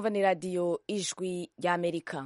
mwumva ni radiyo ijwi ry'amerika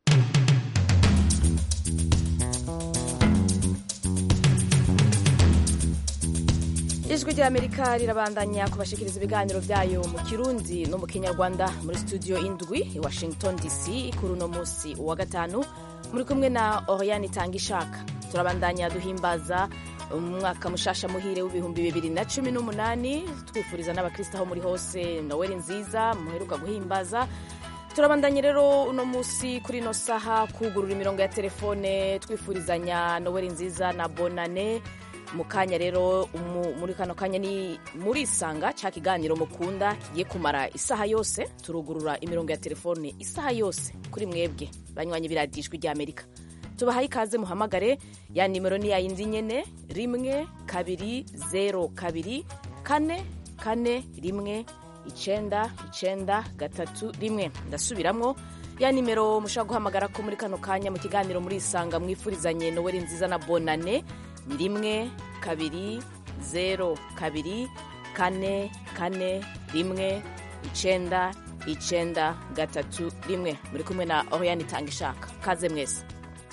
ijwi ry'amerika rirabandanya kubashikiriza ibiganiro byayo mu kirundi no mu kinyarwanda muri studio indwi i washington dc kuri uno munsi wa gatanu muri kumwe na oriane itanga ishaka turabandanya duhimbaza umwaka mushasha muhire w'ibihumbi bibiri na cumi n'umunani twifuriza n'abakristo aho muri hose noweli nziza muheruka guhimbaza turabandanye rero uno munsi kuri ino saha kugurura imirongo ya telefone twifurizanya noweli nziza na bonane mu kanya rero muri kano kanya ni muri isanga cya kiganiro mukunda kigiye kumara isaha yose turugurura imirongo ya telefone isaha yose kuri mwebwe banywanyi biradijwi ry'amerika tubahaye ikaze muhamagare ya nimero ni yayindi nyene rimwe kabiri zero kabiri kane kane rimwe icenda icenda gatatu rimwe ndasubiramwo ya nimero mushobora guhamagara ko muri kano kanya mu kiganiro muri isanga mwifurizanye noweli nziza na bonane ni rimwe kabiri zero kabiri kane kane rimwe icenda icenda gatatu rimwe muri kumwe na oriane itanga ishaka kaze mwese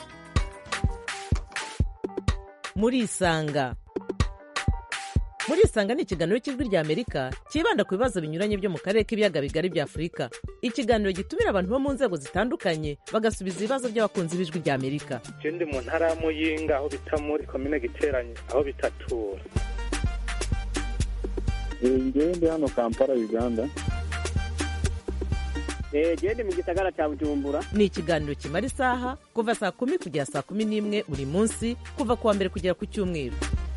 muri isanga muri isanga ni ikiganiro cy'ijwi rya amerika cyibanda ku bibazo binyuranye byo mu karere k'ibiyaga bigari bya afurika ikiganiro gitumira abantu bo mu nzego zitandukanye bagasubiza ibibazo by'abakunzi b'ijwi rya amerika je ndi mu ntara ya muyinga aho bita muri komine giteranye aho bitatura ngewe ndi hano kampala uganda gende mu gisagara cya bujumbura ni ikiganiro kimara isaha kuva saa kumi kugera saa kumi n'imwe buri munsi kuva ku wa mbere kugera ku cyumweru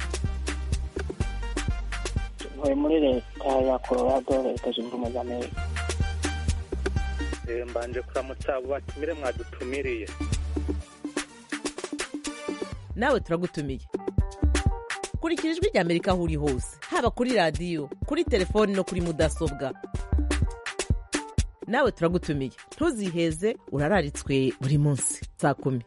ntuye muri leta ya colorado leta zunze ubumwe za amerika mbanje kuramutsa abo batumire mwadutumiriye nawe turagutumiye kurikira ijwi rya amerika aho uri hose haba kuri radiyo kuri telefoni no kuri mudasobwa nawe turagutumiye ntuziheze urararitswe buri munsi saa kumi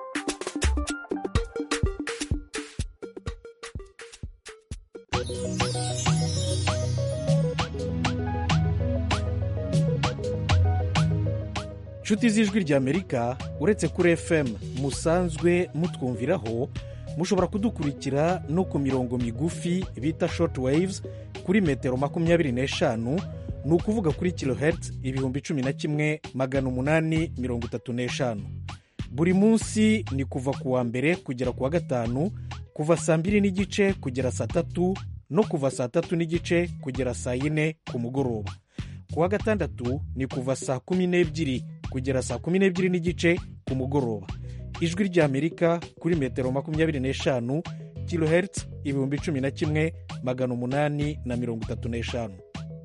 inshuti z'ijwi ry'amerika uretse kuri fm musanzwe mutwumviraho mushobora kudukurikira no ku mirongo migufi bita short waves kuri metero makumyabiri n'eshanu ni ukuvuga kuri kilohertz ibihumbi cumi na kimwe magana umunani mirongo itatu n'eshanu buri munsi ni kuva ku wa mbere kugera ku wa gatanu kuva saa mbiri n'igice kugera saa tatu no kuva saa tatu n'igice kugera saa yine ku mugoroba ku wa gatandatu ni kuva saa kumi n'ebyiri kugera saa kumi n'ebyiri n'igice ku mugoroba ijwi ry'amerika kuri metero makumyabiri n'eshanu kilohertz ibihumbi cumi na kimwe magana umunani na mirongo itatu n'eshanu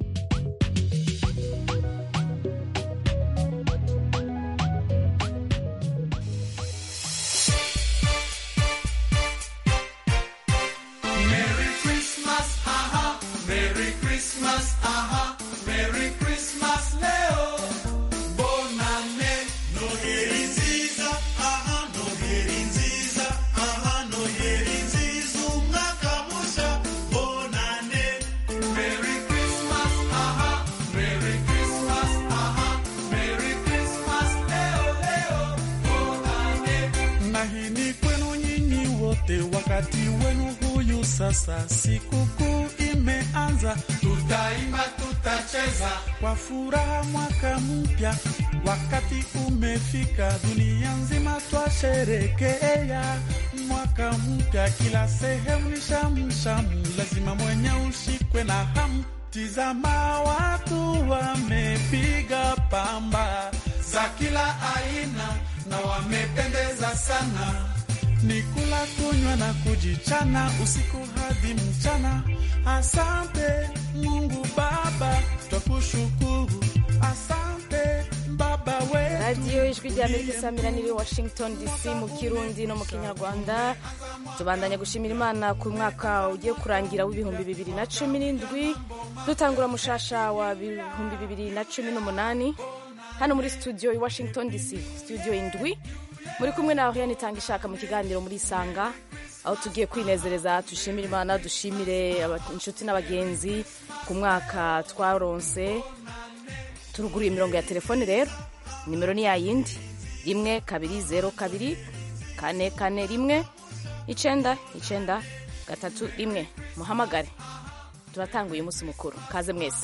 Sasa sikukuu imeanza, tutaimba, tutacheza kwa furaha mwaka mpya. Wakati umefika, dunia nzima twasherekea mwaka mpya. Kila sehemu ni shamshamu, lazima mwenye ushikwe na hamu. Tizama, watu wamepiga pamba za kila aina na wamependeza sana ni kula kunywa na kujichana usiku hadi mchana. Asante Mungu Baba, twakushukuru. Asante Baba wetu. radiyo ijwi rya amerika isamira niri washington dc mu kirundi no mu kinyarwanda tubandanya gushimira imana ku mwaka ugiye kurangira w'ibihumbi bibiri na cumi n'indwi dutangura mushasha wa bihumbi bibiri na cumi n'umunani hano muri studio i washington dc studio indwi muri kumwe na oriane itanga ishaka mu kiganiro muri isanga aho tugiye kwinezereza dushimire imana dushimire aba- inshuti n'abagenzi ku mwaka twaronse turuguruye imirongo ya telefone rero nimero ni yayindi rimwe kabiri zeru kabiri kane kane rimwe icenda icenda gatatu rimwe muhamagare turatanguye umunsi mukuru kaze mwese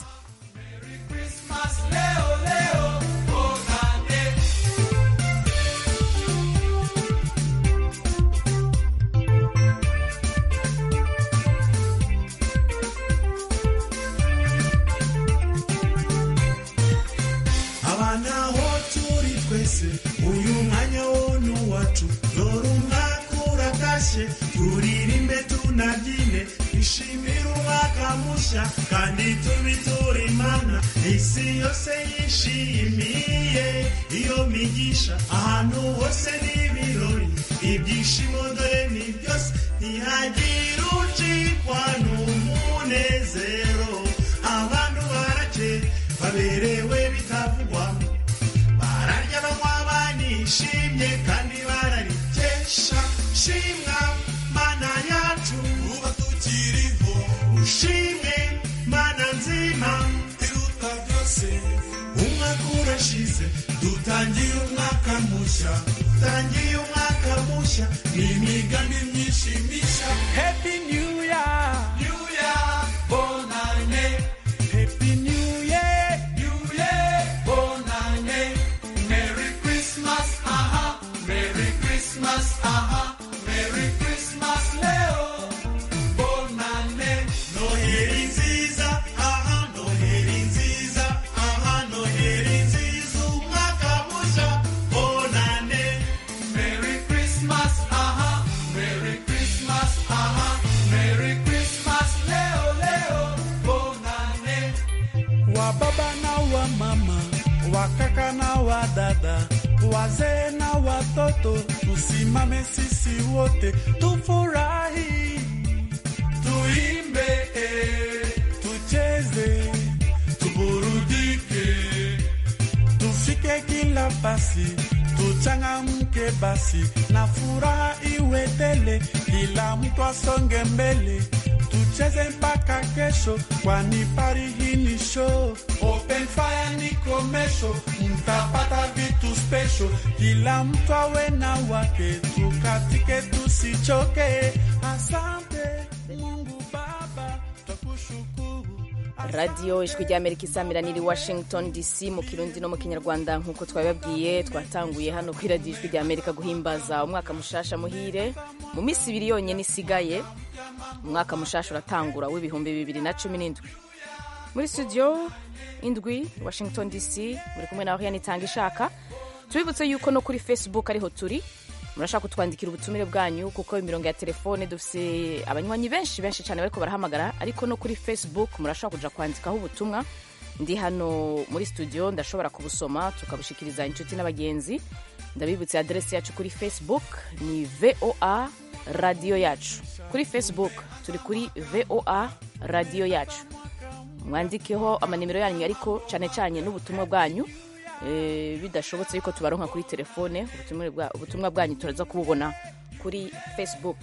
abana aho turi twese uyu mwanya wo ni uwacu dore umwaka uratashye turirimbe tunabyine twishimire umwaka mushya kandi tubiture imana isi yose yishimiye iyo migisha ahantu hose n'ibirori ibyishimo dore ni byose ntihagire ucikwa n'umunezero abantu barake baberewe bitavugwa bararya banywa banishimye kandi bararikesha shimwa mana yacu uba tukiriho ushimwe mana nzima iruta byose umwaka urashize dutangiye umwaka mushya dutangiye umwaka mushya n'imigambi myinshi mishya happy new year new year bonane happy new year new year bonane merry christmas aha merry christmas aha merry christmas leo bonane noheri nziza aha noheri nziza aha noheri nziza umwaka mushya bonane merry christmas aha merry christmas aha merry christmas leo leo bonane wa baba na wa mama wa kaka na wa dada wazee na watoto tusimame sisi wote tufurahi tuimbe tucheze tuburudike tufike kila basi tuchangamke basi na furaha iwe tele kila mtu asonge mbele tucheze mpaka kesho kwani pari hii ni show open fire ni komesho mtapata vitu special kila mtu awe na wake tukatike tusichoke asante mungu baba twakushukuru radiyo ijwi ry'amerika isamirana washington dc mu kirundi no mu kinyarwanda nk'uko twabibabwiye twatanguye hano kuri radiyo ijwi ry'amerika guhimbaza umwaka mushasha muhire mu minsi ibiri yonyine isigaye umwaka mushasha uratangura w'ibihumbi bibiri na cumi n'indwi muri studio indwi washington dc muri kumwe nawe yanitanga ishaka tubibutse yuko no kuri facebook ariho turi murashaka kutwandikira ubutumire bwanyu kuko imirongo ya telefone dufite abanywanyi benshi benshi cyane bariko barahamagara ariko no kuri facebook murashaka kuja kwandikaho ubutumwa ndi hano muri studio ndashobora kubusoma tukabushikiriza inshuti n'abagenzi ndabibutse aderesi yacu kuri facebook ni voa radiyo yacu kuri facebook turi kuri voa radiyo yacu mwandikeho amanimero yanyu ariko cyane cyane n'ubutumwa bwanyu Eh, bidashobotse yuko tubaronka kuri telefone ubutumwa bwa- ubutumwa bwanyu turaza kububona kuri facebook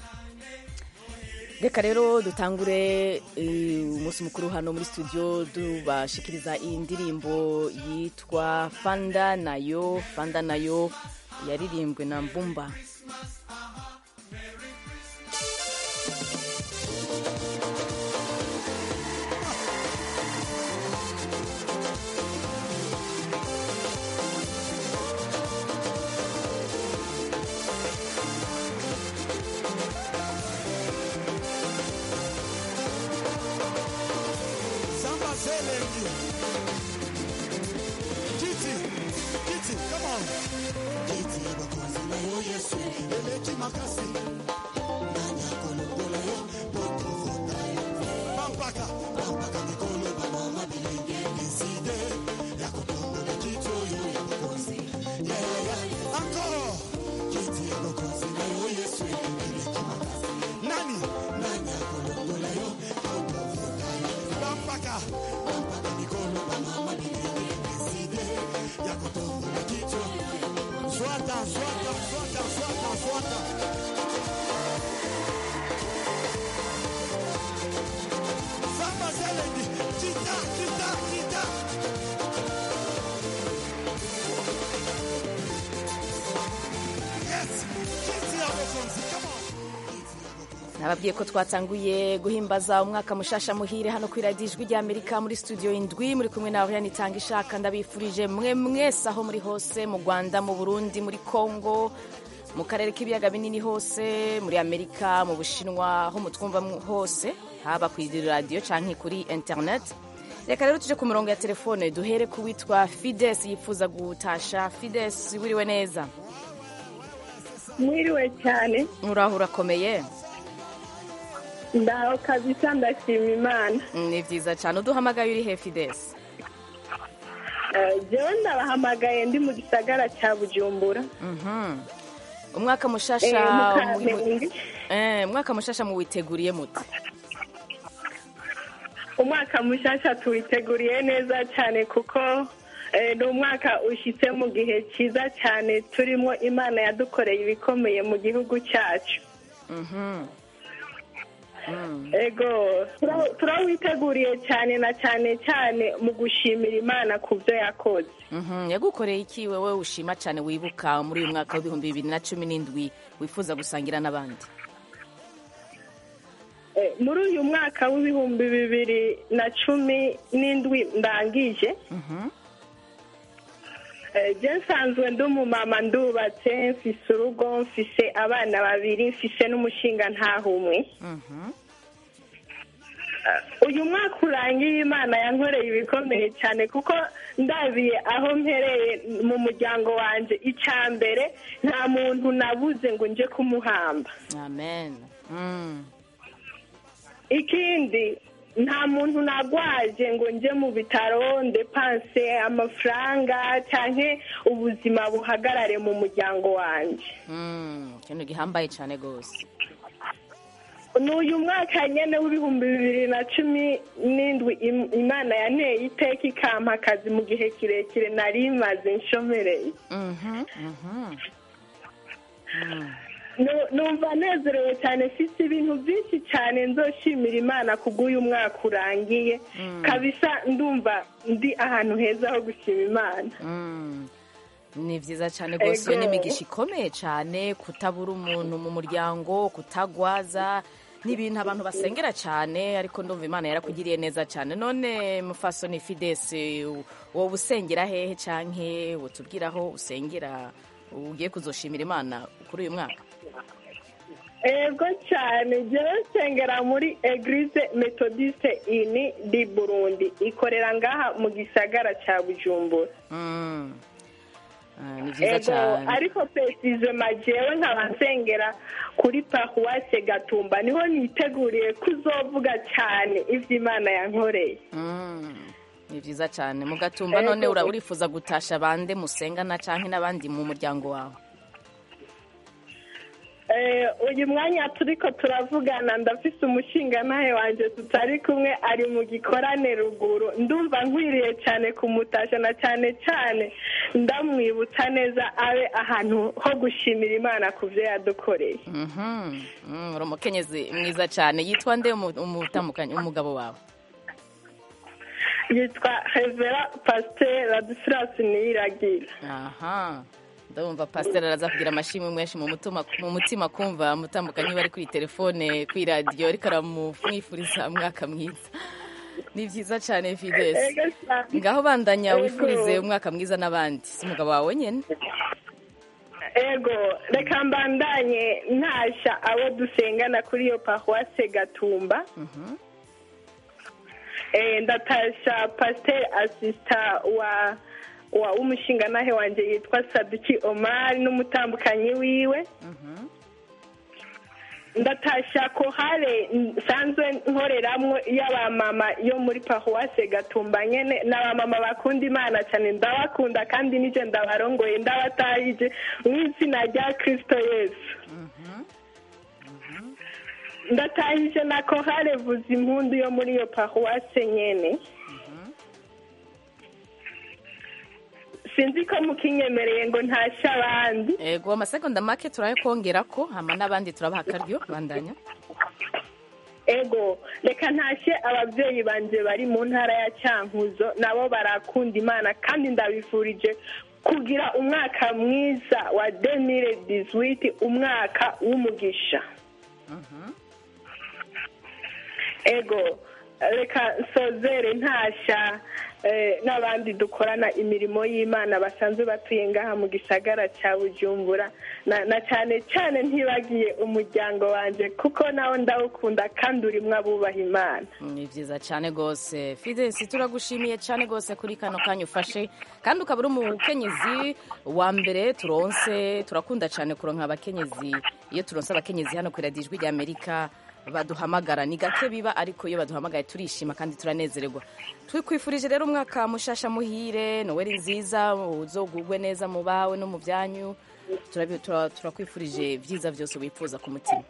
reka rero dutangure eh, umunsi mukuru hano muri studio tubashikiriza iyi ndirimbo yitwa fanda nayo fanda nayo yaririmbwe na mbumba Samba Zelengi. Kiti, kiti, come on. Kiti bakozi na yo Yesu, eleki makasi. Nanya kolokola yo, poto vota yo. Pampaka, pampaka mikolo ba mama bilingi. Kiside, ya kotombola kiti oyo ya bakozi. Yeah, yeah, yeah. Encore. Kiti bakozi na yo Yesu, eleki makasi. Nani? Nanya kolokola yo, poto vota yo. Pampaka, pampaka mikolo ba mama bilingi. Kiside, ya kotombola kiti oyo. Swata, swata, swata, swata, swata. Samba Zelendi, kita, kita, kita. nababwiye ko twatanguye guhimbaza umwaka mushasha muhire hano ku iradiyo ijwi ry'amerika muri studio indwi muri kumwe na oriane itanga ishaka ndabifurije mwe mwese aho muri hose mu rwanda mu burundi muri congo mu karere k'ibiyaga binini hose muri amerika mu bushinwa aho mutwumva hose haba ku radiyo cyangwa kuri interineti reka rero tuje ku murongo ya telefone duhere ku witwa fides yifuza gutasha fides wiriwe neza mwiriwe cyane uraho urakomeye ndaho kabisa ndashima imana ni byiza cyane uduhamagaye uri he fides jewe ndabahamagaye ndi mu gisagara cya bujumbura umwaka mushasha Eh, mu Kamenge. Eh, umwaka mushasha muwiteguriye muti umwaka mushasha tuwiteguriye neza cyane kuko eh, ni umwaka ushyitse mu gihe cyiza cyane turimo imana yadukoreye ibikomeye mu gihugu cyacu ego tura- turawiteguriye cyane na cyane cyane mu gushimira imana ku byo yakoze Mhm, yagukoreye iki wewe ushima cyane wibuka muri uyu mwaka w'ibihumbi bibiri na cumi n'indwi wifuza gusangira n'abandi Eh, muri uyu mwaka w'ibihumbi bibiri na cumi n'indwi ndangije Eh, je nsanzwe ndi umumama ndubatse mfise urugo mfise abana babiri mfise n'umushinga ntahumwe Eh, uyu mwaka urangiye imana yankoreye ibikomeye cyane kuko ndabiye aho mpereye mu muryango wanje icya mbere nta muntu nabuze ngo nje kumuhamba amen Mm. ikindi nta muntu nagwaje ngo nje mu bitaro ndepanse amafaranga cyangwa ubuzima buhagarare mu muryango wanjye Mm, ikintu gihambaye cyane rwose ni uyu mwaka nyine w'ibihumbi bibiri na cumi n'indwi im- imana yanteye iteka ikampa akazi mu gihe kirekire nari maze nshomereye Mhm, mhm. Nu- numva nezerewe cyane mfite ibintu byinshi cyane nzoshimira imana kubw'uyu mwaka urangiye kabisa ndumva ndi ahantu heza ho gushima imana Mm. ni byiza cyane rwose iyo ni Ego. imigisha ikomeye cyane kutabura umuntu mu muryango kutagwaza ni ibintu abantu basengera cyane ariko ndumva imana yarakugiriye neza cyane none mufasoni fidesi wowe usengera hehe canke utubwira aho usengera ugiye kuzoshimira imana kuri uyu mwaka ego cyane njyewe nsengera muri eglise metodiste ini di burundi ikorera ngaha mu gisagara cya bujumbura Mm. Ah, ni byiza ego cyane ariko pesizema jewe nkaba nsengera kuri paruwase gatumba niho niteguriye kuzovuga cyane ibyo imana yankoreye Mm. ni byiza cyane mugatumba Ego. none ura- urifuza gutasha bande musengana canke n'abandi mu muryango wawe Eh, uyu mwanya turiko turavugana ndafise umushinga nawe wanje tutari kumwe ari mu gikorane ruguru ndumva nkwiriye cyane kumutasha na cyane cyane ndamwibutsa neza abe ahantu ho gushimira imana ku byo yadukoreye Mhm. Mm, uri umukenyezi mwiza cyane yitwa nde umu- umutambukanyi umugabo wawe yitwa revera pasiteri radisirasi niyiragira aha ndumva pasiteri araza kugira amashimwe menshi mu mutima mu mutima kumva mutambukanyi bari kuri telefone kuri radiyo ariko aramumwifuriza umwaka mwiza ni byiza cyane fidesi Ego cyane. ngaho bandanya Ego. wifurize umwaka mwiza n'abandi si umugabo wawe nyine ego reka mbandanye ntashya abo dusengana kuri iyo paruwase gatumba Eh, ndatashya pasiteri asisita wa wa w'umushingantahe wanjye yitwa saduki omari n'umutambukanyi wiwe ndatashya kohare nsanzwe nkoreramwo y'abamama yo muri paruwase gatumba nyene n'abamama bakunda imana cyane ndabakunda kandi nije ndabarongoye ndabatahije mu izina rya kristo yesu ndatahije na kohare vuza impundu yo muri iyo paruwase nyene sinzi ko mukinyemereye ngo ntashye abandi ego amasegonda make turayakongera ko hama n'abandi turabaha akaryo bandanya ego reka ntashye ababyeyi banjye bari mu ntara ya cyankuzo nabo barakunda imana kandi ndabifurije kugira umwaka mwiza wa demire dizwiti umwaka w'umugisha ego reka nsozere ntashya eh, n'abandi dukorana imirimo y'imana basanzwe batuye ngaha mu gisagara cya bujumbura na na cyane cyane ntibagiye umuryango wanjye kuko nawo ndawukunda kandi urimo abubaha imana ni byiza cyane rwose fidensi turagushimiye cyane rwose kuri kano kanya ufashe kandi ukaba uri umukenyezi wa mbere turonse turakunda cyane kuronka abakenyezi iyo turonse abakenyezi hano ku iradiyo ijwi ry'amerika baduhamagara ni gake biba ariko iyo baduhamagaye turishima kandi turanezererwa twikwifurije rero umwaka mushasha muhire noweli nziza uzogugwe neza mu bawe no mu byanyu Turabi- tura- turakwifurije byiza byose wifuza ku mutima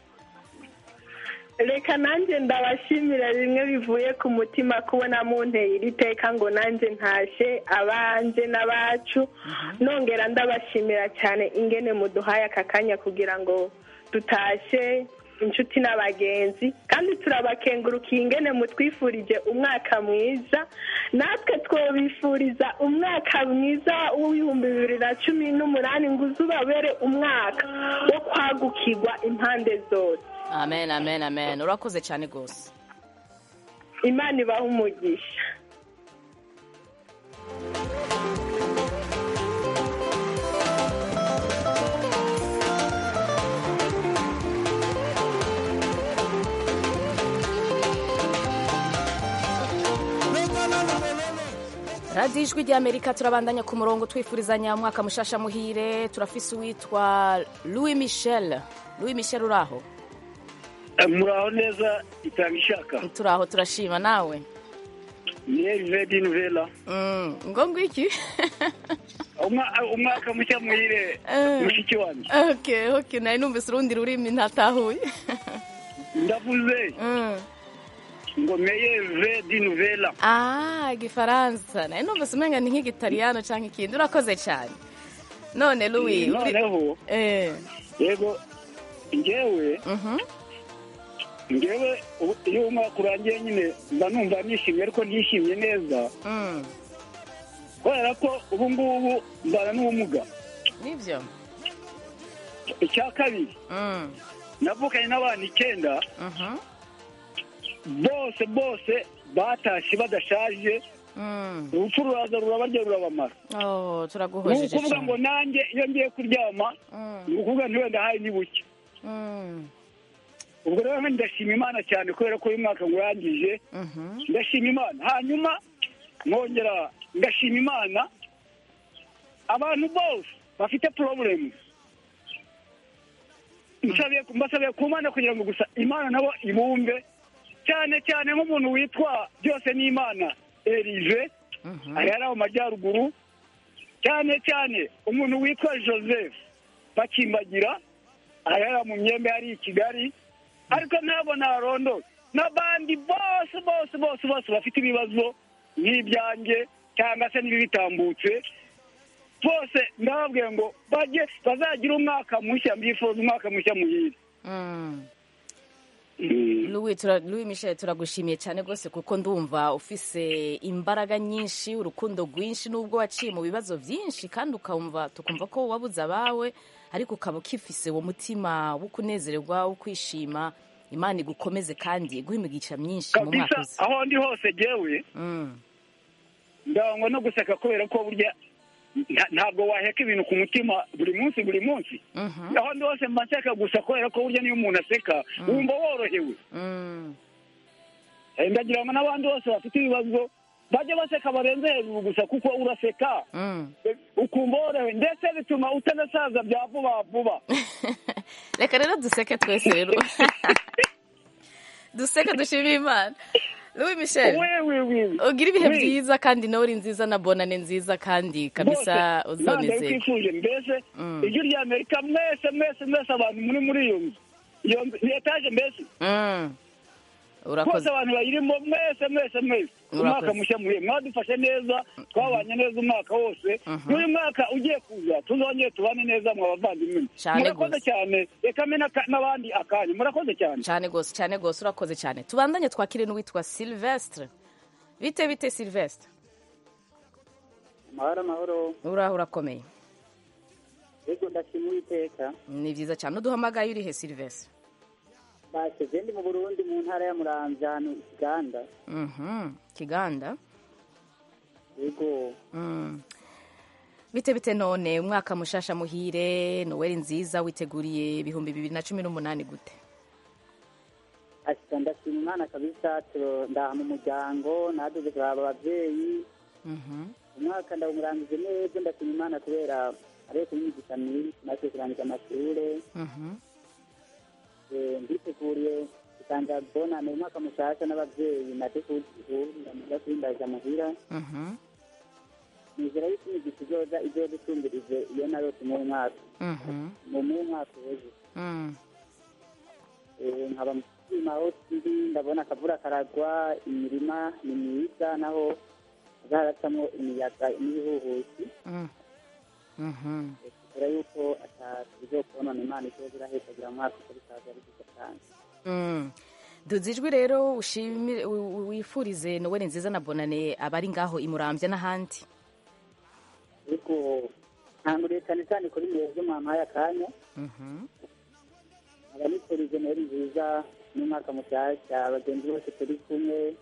reka nanjye ndabashimira bimwe bivuye ku mutima kubona munteye iri teka ngo nanjye ntashe abanje n'abacu nongera ndabashimira cyane ingene muduhaye aka kanya kugira ngo dutashe inshuti n'abagenzi kandi turabakengurukiye ingene mutwifurije umwaka mwiza natwe twabifuriza umwaka mwiza w'ibihumbi bibiri na cumi n'umunani ngo uzubabere umwaka wo kwagukirwa impande zose amen amen amen urakoze cyane rwose imana ibaha umugisha radiyo ijwi ry'amerika turabandanya ku murongo twifurizanya umwaka mushasha muhire turafise uwitwa louis michel louis michel uraho muraho neza itanga ishaka turaho turashima nawe ni elvedi nuvela Mm, ngo ngwiki Umwa- umwaka mushya muhire Eh. mushiki wanjye okay okay nari numvise urundi rurimi ntatahuye ndavuze Mm. ngo meye vedi nuvela ah igifaransa nari numvise umenga ni nk'igitaliyano cyangwa ikindi urakoze cyane none louis uri- noneho eh yego njyewe mhm njyewe ubu- iyo umwaka urangiye nyine mba numva nishimye ariko ntishimye neza mm kubera ko ubu ngubu mbana n'ubumuga nibyo icya kabiri mm navukanye n'abana icyenda mhm bose bose batashye badashaje mm urupfu ruraza rurabarya rurabamara oh ni turaguhojeje ukuvuga ngo cyane nanjye iyo ngiye kuryama Mm. ni ukuvuga nti wenda hari ni buke mm ubwo rero ndashima imana cyane kubera ko uyu mwaka ngurangije mhm ndashima imana hanyuma nkongera ndashima imana abantu bose bafite porobulemu nsabiye mbasabiye ku mana kugira ngo gusa imana nabo ibumve cyane cyane nk'umuntu witwa byose ni imana erive mhm ari hariya mu majyaruguru cyane cyane umuntu witwa joseph bakimbagira ari hariya mu myembe hari i kigali ariko ntabwo narondo n'abandi bose bose bose bose bafite ibibazo nk'ibyanjye cyangwa se n'ibibitambutse bose ndababwiye ngo bajye bazagire umwaka mushya mbifuza umwaka mushya muhire mm Mm. Louis, tura, Louis Michel turagushimiye cyane rwose kuko ndumva ufise imbaraga nyinshi urukundo rwinshi nubwo waciye mu bibazo byinshi kandi ukumva tukumva ko wabuze abawe ariko ukaba ukifise uwo mutima wo kunezererwa wo kwishima imana igukomeze kandi iguhe imigisha myinshi mu mwaka kabisa uza aho ndi hose jyewe Mm, ndangwa no guseka kubera ko burya nta- ntabwo waheka ibintu ku mutima buri munsi buri munsi mhm, aho ndi hose mba nseka gusa kubera ko burya niyo umuntu aseka wumva worohewe mm. Eh, ndagira ngo n'abandi bose bafite ibibazo bajye baseka barenze hejuru gusa kuko uraseka Mm. eh, ukumva worohewe ndetse bituma utanasaza bya vuba vuba reka rero duseke twese rero duseke dushimire imana Louis Michel wewe wewe ugira ibihe Oui. byiza kandi nawe uri nziza na bonane nziza kandi kabisa bose ntabwo uzonezerwa twifuje mbese Mm. ijwi rya amerika mwese mwese mwese abantu muri muri iyo nzu iyo nzu ni etaje mbese Mm. bose urakoze abantu bayirimo mwese mwese mwese umwaka Urakoze. mushya muhiye mwadufashe neza twabanye neza umwaka wose n'uyu mwaka ugiye kuza tuzongere tubane neza mu bavandimwe Cyane murakoze gose. cyane reka mpe n'aka- n'abandi akanya murakoze cyane cyane rwose cyane rwose urakoze cyane tubandanye twakire n'uwitwa silvestre bite bite silvestre amahoro amahoro uraho urakomeye yego ndashima uwiteka ni byiza cyane uduhamagaye urihe silvestre baseze ndi mu burundi mu ntara ya muramvya hano ikiganda Mhm, kiganda yego Mm. bite bite none umwaka mushasha muhire noweli nziza witeguriye ibihumbi bibiri na cumi n'umunani gute ashika ndashima imana kabisa turo- ndaha mu muryango naduze kuraba abavyeyi Mhm. umwaka ndawumurangije neza ndashima imana kubera ariyo kunyigisha myinshi maze kurangiza amashure Mhm. Eh, nditeguriye gutanga bonane umwaka mushasha n'abavyeyi naje kuza kwindaza muhira Mhm. nizera yuko imigisha izoza izodutumbirize iyo narose mu mwaka Mhm. mu mu mwaka uheze Mm. Eh, nkaba mushima aho turi ndabona akavura karagwa imirima ni myiza naho hazaracamwo imiyaga n'ibihuhusi Mm. Mhm. kubera yuko atabizokonona imana izoza irahetagira mwaka uko bikaza ari byiza cyane Mm. duze ijwi rero ushimire wi- wi- wifurize noweli nziza na bonane abari ngaho imurambya n'ahandi ariko nkanguriye cyane cyane kuri mwebwe mwampaye akanya Mhm. nkaba nifurije noheli nziza n'umwaka mushyashya abagenzi bose turi kumwe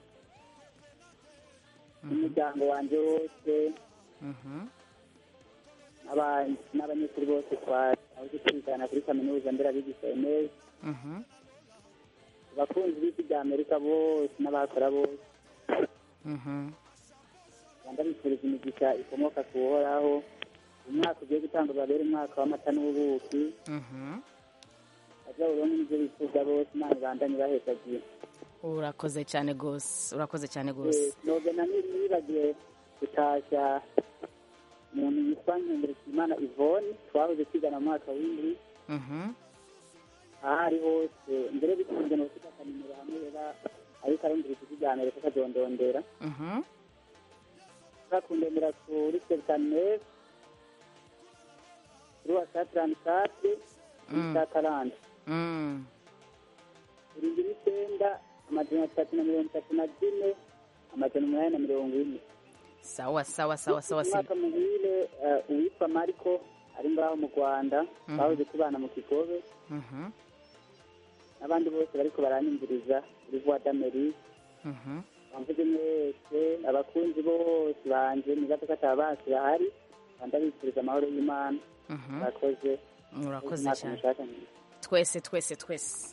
n'umuryango wanjye wose Mhm. n'aba- n'abanyeshuri bose twaje twigana kuri kaminuza nderabigisha enes Mhm. abakunzi b'isi bya amerika bose n'abakora bose Mhm. rwanda bifuriza imigisha ikomoka ku uhoraho umwaka ugiye gutanga babere umwaka w'amata n'ubuki Mhm. bazaburonke n'ibyo bifuza bose imana ibandanye bahesagiye urakoze cyane rwose urakoze cyane rwose nogena nibagiwe gutashya umuntu yitwa nkenderekimana ivone twahoze twigana mu mwaka w'indwi Mhm. aho ari hose mbere bikunze no gufata akanimero hamwe rero ariko arumvira ijwi rya amerika akadondondera Mhm. bakundemera kuri sebutaneve kuri wasatirani kati kuri Mm. satarandi Mm. irindwi n'icyenda amajana atatu na mirongo itatu na zine amajana umunani na mirongo ine sawa sawa sawa sawa si umwaka muhire eh, uwitwa mariko ari ngaho mu rwanda Mhm. bahoze tubana mu kigobe Mhm. n'abandi bose bariko baranyumviriza kuri voix d'amerique Mhm. bamvuze mwese abakunzi bose banje nibaza ko ataba basi bahari rwanda bifuriza amahoro y'imana Mhm. murakoze urakoze Umwaka cyane mushasha mwiza. twese twese twese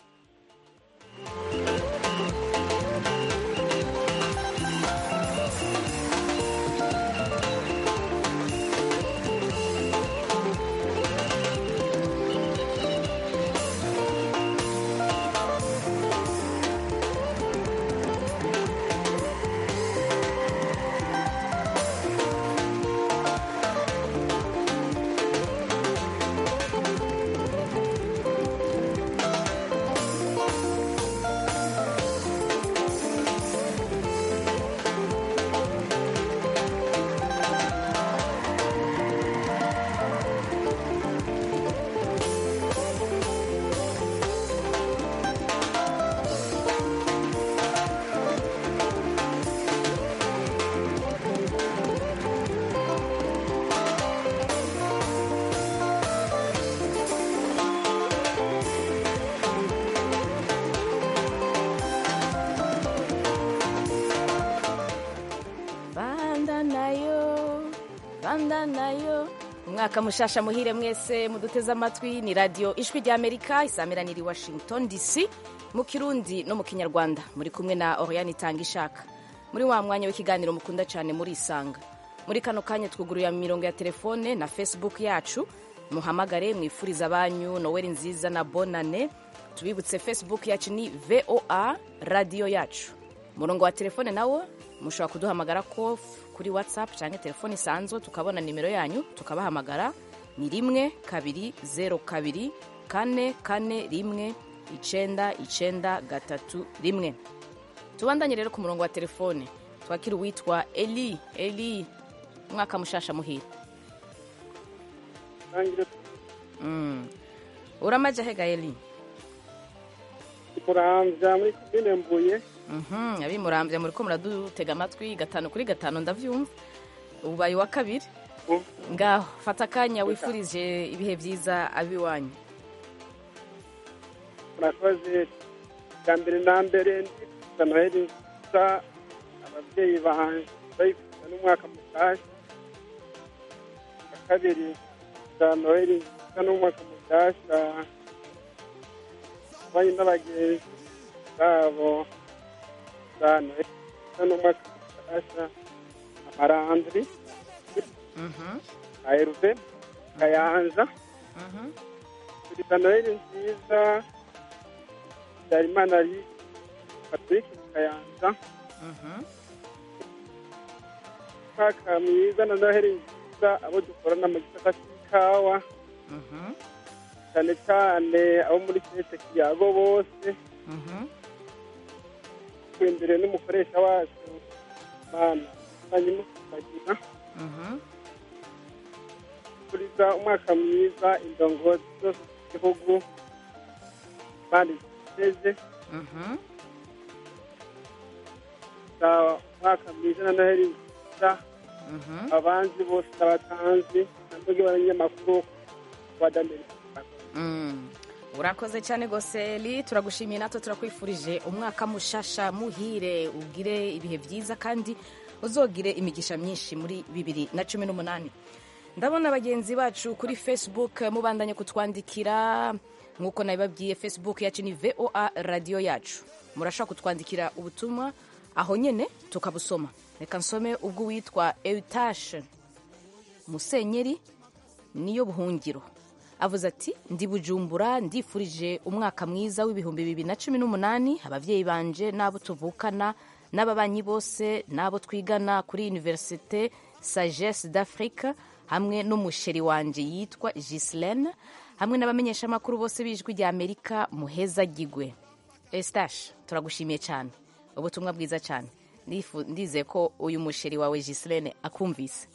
banda nayo banda nayo umwaka mushasha muhire mwese muduteze amatwi ni radiyo ijwi rya amerika isamiraniye i washington dc mu kirundi no mu kinyarwanda muri kumwe na oriane itanga ishaka muri wa mwanya w'ikiganiro mukunda cyane muri isanga muri kano kanya twuguruye imirongo ya telefone na facebook yacu muhamagare mwifuriza abanyu noweli nziza na bonane tubibutse facebook yacu ni voa radiyo yacu umurongo wa telefone nawo mushobora kuduhamagara ko kuri whatsapp cyangwa telefone isanzwe tukabona nimero yanyu tukabahamagara ni rimwe kabiri zeru kabiri kane kane rimwe icenda icenda gatatu rimwe tubandanye rero ku murongo wa telefone twakira uwitwa eli eli umwaka mushasha muhira mm. uramaje hega eli muramvya muri komine mbuye Mhm, abimurambya muri ko muradutega amatwi gatanu kuri gatanu ndavyumva ubaye wa kabiri ngaho fata akanya wifurije ibihe byiza abiwanyu murakoze bwa mbere na mbere ndifuza noheli nziza ababyeyi banjye bayifuza n'umwaka mushyashya bwa kabiri za noheli nziza n'umwaka mushyashya abanye n'abagenzi babo za noheli nziza n'umwaka mushyashya amarandri na eruve kayanza turiza noheli nziza habyarimana ari patrick kayanza umwaka mwiza na noheli nziza abo dukorana mu gisata cy'ikawa cyane cyane abo muri sete kiyago bose twendere n'umukoresha wacu mana hanyuma tukagira turiza umwaka mwiza indongozi zose z'igihugu kandi ziteze za umwaka mwiza na noheli nziza abanzi bose n'abatanzi ntabwo abanyamakuru wa damerika Mm. urakoze cyane gose eli turagushimiye natwe turakwifurije umwaka mushasha muhire ugire ibihe byiza kandi uzogire imigisha myinshi muri bibiri na cumi n'umunani ndabona bagenzi bacu kuri facebook mubandanye kutwandikira nk'uko nabibabwiye facebook yacu ni voa radiyo yacu murashobora kutwandikira ubutumwa aho nyine tukabusoma reka nsome ubwo witwa eutashe musenyeri niyo buhungiro avuze ati ndi bujumbura ndifurije umwaka mwiza w'ibihumbi bibiri na cumi n'umunani ababyeyi banje n'abo tuvukana n'ababanyi bose n'abo twigana kuri univerisite sagesse d'afrique hamwe n'umusheri wanje yitwa gislene hamwe n'abamenyeshamakuru bose b'ijwi rya amerika muheza gigwe estache turagushimiye cyane ubutumwa bwiza cyane Ndifu- ndizeye ko uyu musheri wawe gislene akumvise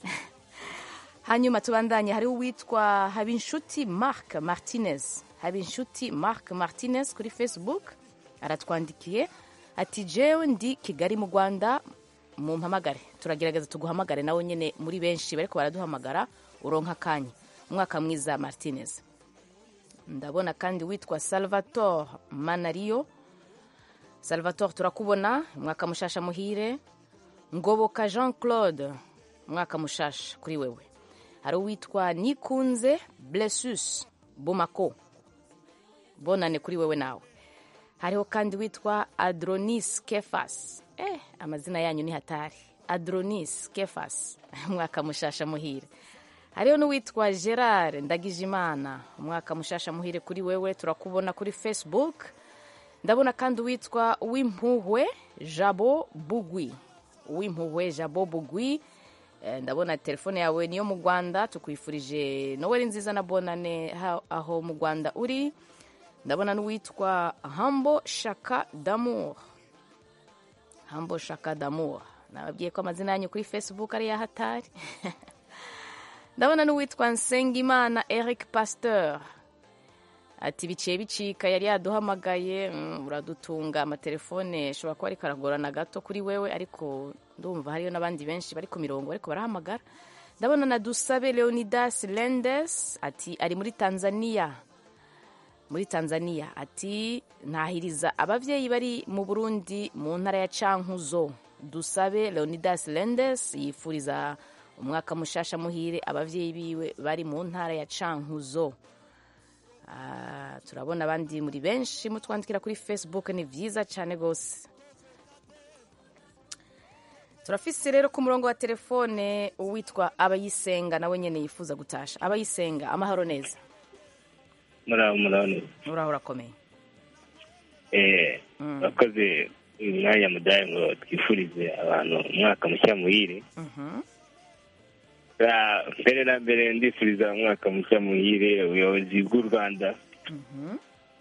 hanyuma tubandanye hariho uwitwa habinshuti marc martinez habinshuti marc martinez kuri facebook aratwandikiye ati jewe ndi kigali mu rwanda mumpamagare turagerageza tuguhamagare nawe nyine muri benshi bariko baraduhamagara uronka akanya umwaka mwiza martinez ndabona kandi witwa salvatore manariyo salvatore turakubona umwaka mushasha muhire ngoboka jean claude umwaka mushasha kuri wewe hari uwitwa nikunze blessus bomako bonane kuri wewe nawe hariho kandi witwa adronis kefas eh, amazina yanyu ni hatari adronis kefas umwaka mushasha muhire hariho n'uwitwa gerard ndagijimana umwaka mushasha muhire kuri wewe turakubona kuri facebook ndabona kandi uwitwa wimpuhwe jabo bugwi uwimpuhwe jabo bugwi Eh, ndabona telefone yawe niyo mu rwanda tukwifurije noweli nziza na bonane ha- aho mu rwanda uri ndabona n'uwitwa hambo shaka damour hambo shaka damour nababwiye ko amazina yanyu kuri facebook ari yahatari ndabona n'uwitwa nsengimana eric pasteur ati biciye bicika yari yaduhamagaye mm, uradutunga amatelefone ashobora kuba ariko aragorana gato kuri wewe ariko ndumva hariyo n'abandi benshi bari ku mirongo ariko barahamagara ndabona na dusabe leonidas lendes ati ari muri tanzania muri tanzania ati ntahiriza ababyeyi bari mu burundi mu ntara ya cankuzo dusabe leonidas lendes yifuriza umwaka mushasha muhire ababyeyi biwe bari mu ntara ya cankuzo Ah, turabona abandi muri benshi mutwandikira kuri facebook ni byiza cyane rwose turafise rero ku murongo wa telefone uwitwa abayisenga nawe nyine yifuza gutasha abayisenga amahoro neza muraho muraho neza uraho urakomeye eh bakoze uyu mwanya mudaye ngo twifurize abantu umwaka mushya muhire Mhm. Ah, mbere na mbere ndifuriza umwaka mushya muhire ubuyobozi bw'u rwanda Mhm.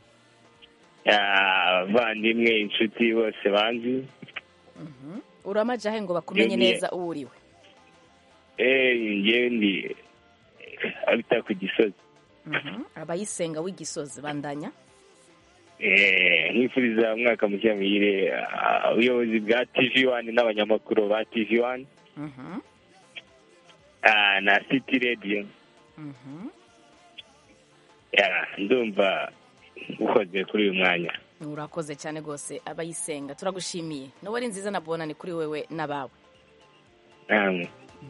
Ah, abavandimwe inshuti bose banzi Mhm. uramajahe ngo bakumenye Yemye. neza uwo uriwe eh ngewe ndi abita ku gisozi Mhm. abayisenga w'igisozi bandanya Eh, nkifuriza umwaka mushya muhire ah, ubuyobozi bwa tv wani n'abanyamakuru ba tv wani Mhm. ah, na city radio Mhm. Ya, ndumva ukoze kuri uyu mwanya urakoze cyane rwose abayisenga turagushimiye noweli nziza na bonani kuri wewe n'abawe namwe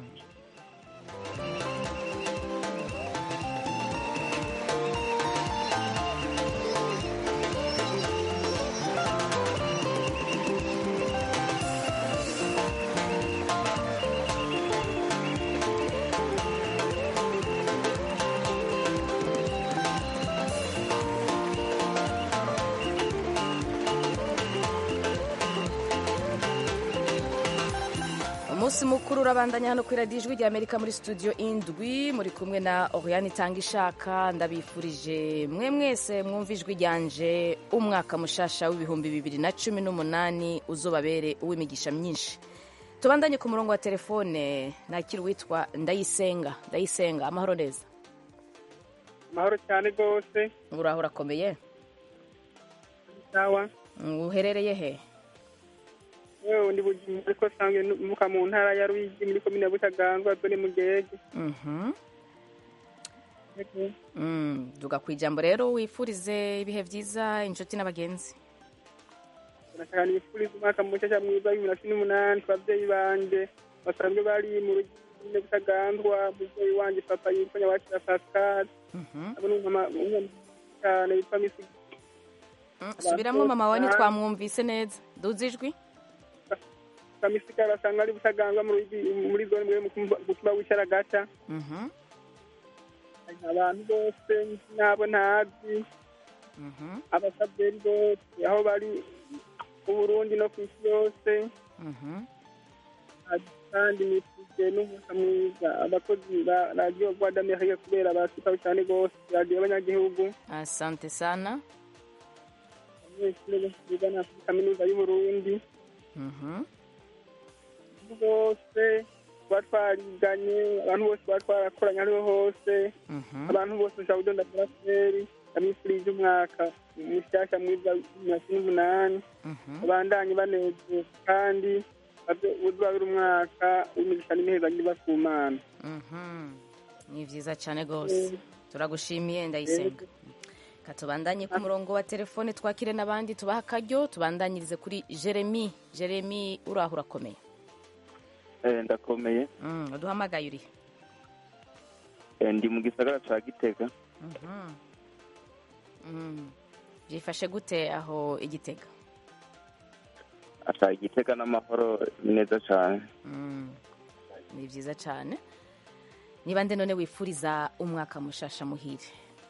umunsi mukuru urabandanya hano kuri radiyo ijwi ry'amerika muri studio indwi muri kumwe na oriane itanga ishaka ndabifurije mwe mwese mwumva ijwi ryanje umwaka mushasha w'ibihumbi bibiri na cumi n'umunani uzobabere uw'imigisha myinshi tubandanye ku murongo wa telefone nakira uwitwa ndayisenga ndayisenga amahoro neza amahoro cyane rwose uraho urakomeye sawa uherereye he yewe ndi bujumbura ariko sanzwe muka mu ntara ya ruyigi muri komine ya butaganzwa zone mu gihege Mhm. Mm, duga ku ijambo rero wifurize ibihe byiza inshuti n'abagenzi ndashaka nifuriza umwaka mushasha mwiza w'ibihumbi na cumi n'umunani ku babyeyi banje basanzwe bari mu rugine butaganzwa umubyeyi wanje papa yitwa nyabakira pascal abo ni umama umwe cyane yitwa misi subiramwo mama wawe ntitwamwumvise neza duze ijwi kamisigara basanga ari butaganzwa mu Ruyigi, muri zone mwe mu kumba w'icyaragata Mhm, abantu bose n'abo ntazi mhm, abasaberi bose aho bari mu burundi no ku isi yose mhm. kandi nifuje n'umwuka mwiza abakozi ba radiyo rwa d'amerika kubera basitaho cyane rwose radiyo y'abanyagihugu asante sana abanyeshuri bose bigana kuri kaminuza y'uburundi Mhm, bose tuba twariganye abantu bose tuba twarakoranye ariho hose mhm. abantu bose ushaka kudonda buraseri ndamwifurije umwaka mushyashya mwiza w'ibihumbi na cumi n'umunani Mhm. babandanye banezerwa kandi uzabera umwaka w'imigisha n'imiheza nyiba ku mana Mhm. ni byiza cyane rwose turagushimiye ndayisenga katubandanye ku murongo wa telefone twakire n'abandi tubaha akaryo tubandanyirize kuri jeremy jeremy uraho urakomeye Eh, ndakomeye Mm, uduhamagaye uri Eh, ndi mu gisagara ca gitega Mhm. Mm. byifashe gute aho igitega ata igitega n'amahoro ni neza cane Mm. ni byiza cyane niba nde none wifuriza umwaka mushasha muhire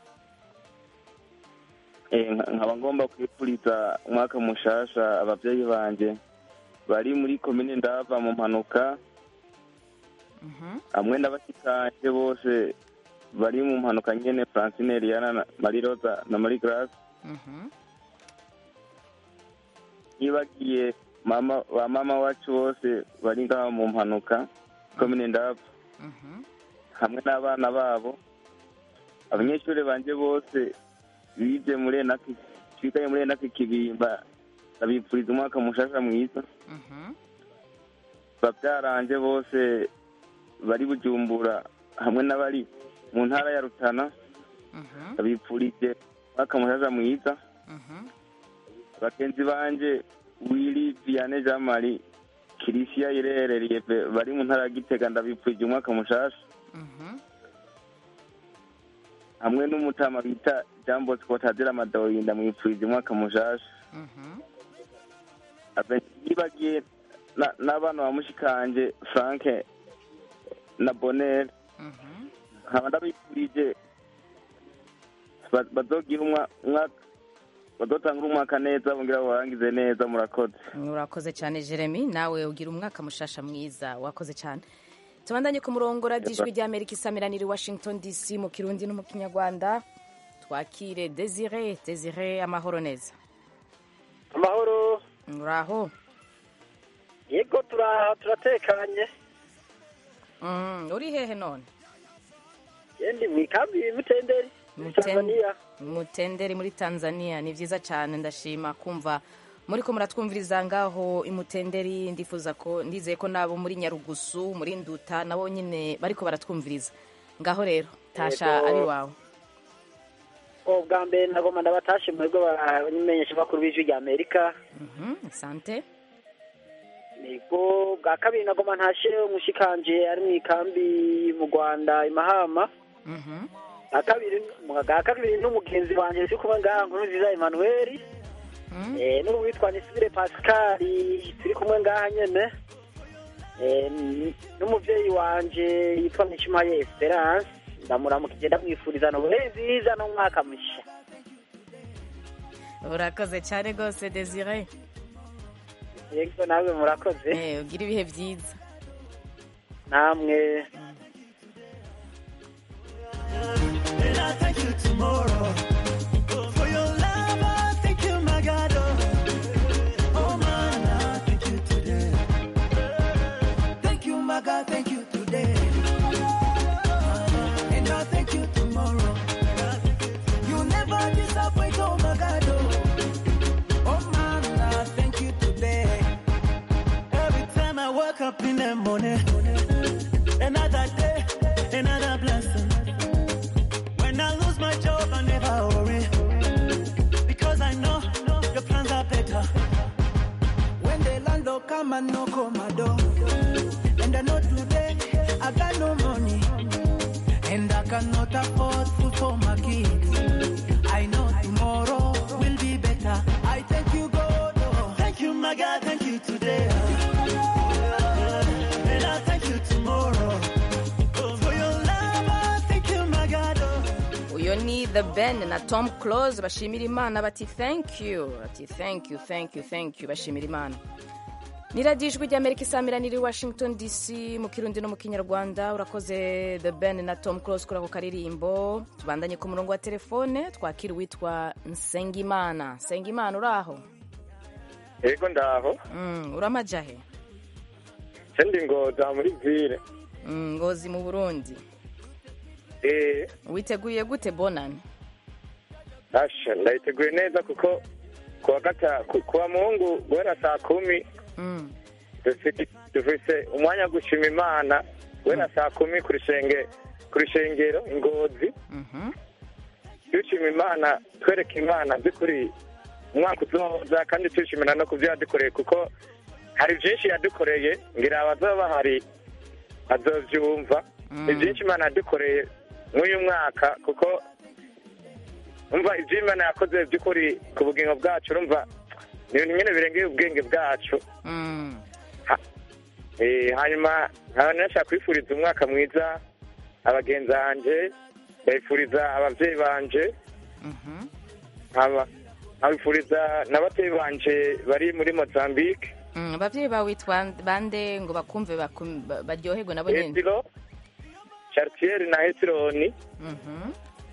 Eh, nka- nkaba ngomba kwifuriza umwaka mushasha abavyeyi banje bari muri komine ndava mu mpanuka hamwe n'abashikanje bose bari mu mpanuka nyene francine eliana na marie rosa na marie grace nibagiye mama ba mama wacu bose bari ngaho mu mpanuka komine ndava hamwe n'abana babo abanyeshuri banje bose bize muri enaki twigaye muri enaki kibimba ndabipfuriza umwaka mushasha mwiza babyaranje bose bari bujumbura hamwe n'abari mu ntara ya rutana ndabipfurije umwaka mushasha mwiza bagenzi banje wili viane jean marie kirisiya irerereye pe- bari mu ntara ya gitega ndabipfurije umwaka mushasha hamwe n'umutama bita jean bosco tazira amadoyi ndamwipfurije umwaka mushasha Abe- nibagiye na- n'abana ba mushikanje frank na bonel nkaba ndabipfurije ba- bazogira umwa- umwaka bazotangura umwaka neza bongera barangize neza murakoze urakoze cyane jeremy nawe ugira umwaka mushasha mwiza wakoze cyane tubandanye ku murongo radiyo ijwi ry'amerika isamiranira i washington dc mu kirundi no mu kinyarwanda twakire desire desire amahoro neza amahoro uraho yego tura- turatekanye Mm, uri hehe none yendi mu ikambi y'imutenderi tanzania mutenderi muri tanzania ni byiza cyane ndashima kumva muri ko muratwumviriza ngaho imutenderi ndifuza ko ndizeye ko nabo muri nyarugusu muri nduta nabo nyine bariko baratwumviriza ngaho rero tasha Yego. abi wawe bwa mbere nagomba ndabatashe mu bigo bamenyesha bakuru b'ijwi rya amerika Mhm, asante nibwo bwa kabiri nagomba ntashe umushikanje ari mu ikambi mu rwanda i mahama Mhm. bwa kabiri bwa kabiri n'umugenzi wanjye turi kumwe ngaha nkuru nziza emmanuel eh, n'uwitwa nisibire pascal turi kumwe ngaha nyene Eh, n- n'umuvyeyi wanje yitwa nishimaye esperance ndamuramukije ndamwifuriza noheli nziza n'umwaka musha urakoze cyane rwose desire yego nawe murakoze Eh, ugira ibihe byiza namwe And I thank you tomorrow. For your love, I thank you, my God. Oh, oh man, I thank you today. Thank you, my God, thank you today. And I thank you tomorrow. You never disappoint, oh my God. Oh, oh man, I thank you today. Every time I wake up in the morning, another day, another blessing. When I lose my job, I never worry. Because I know your plans are better. When the landlord come and knock on my door, and I know today I got no money, and I cannot afford food for my kids. I know tomorrow will be better. I thank you, God. oh. Thank you, my God. Thank you today. And I thank you tomorrow. Oh, for your love, I thank you, my God. Oh. uyo ni the ben na tom close bashimira imana bati thank you bati thank you thank you thank you bashimira imana ni radiyo ijwi ry'amerika isamiraniye i washington dc mu kirundi no mu kinyarwanda urakoze the ben na tom close kuri ako karirimbo tubandanye ku murongo wa telefone twakira uwitwa nsengimana nsengimana uri aho yego ndaho Mm, uramajahe sendi ngoza muri vile Mm, ngozi mu burundi eh witeguye gute bonani asha ndayiteguye neza kuko kuwa gata ku- kuwa mungu guhera saa kumi Mm. dufite dufise umwanya wo gushima imana guhera saa kumi ku rushenge ku rushengero ingozi Mhm. dushima imana twereka imana by'ukuri umwaka uzoza kandi tuyishimira no ku byo yadukoreye kuko hari byinshi yadukoreye ngira abazaba bahari bazovyumva ni byinshi imana yadukoreye mw'uyu mwaka kuko umva ibyo imana yakoze by'ukuri ku bugingo bwacu urumva ni ibintu nyine birengeye ubwenge bwacu Mm. Eh, hanyuma nkaba nashaka kwifuriza umwaka mwiza abagenzi banje ndabifuriza ababyeyi banje Mhm. nkaba nkabifuriza n'ababyeyi banje bari muri mozambique Mm, abavyeyi bawe witwa bande ngo bakumve bakum- ba- baryoherwe nabo nyene hesiro chartier na hesironi Mhm.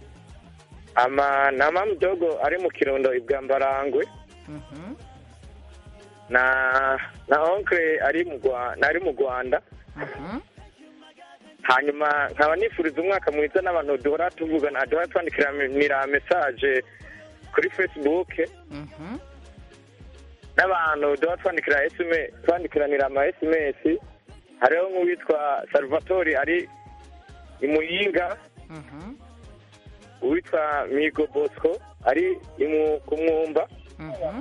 ama na mamudogo ari mu kirundo ibwambarangwe Mhm. na na onkle ari mu Rwa- ari mu rwanda Mhm. hanyuma nkaba nifuriza umwaka mwiza n'abantu duhora tuvugana duhora twandikiranira mesaje kuri facebook Mhm. n'abantu duhora twandikira SMS twandikiranira ama sms hariho nk'uwitwa salvatore ari i muyinga Mhm. uwitwa migo bosco ari i Mu- ku mwumba Mhm.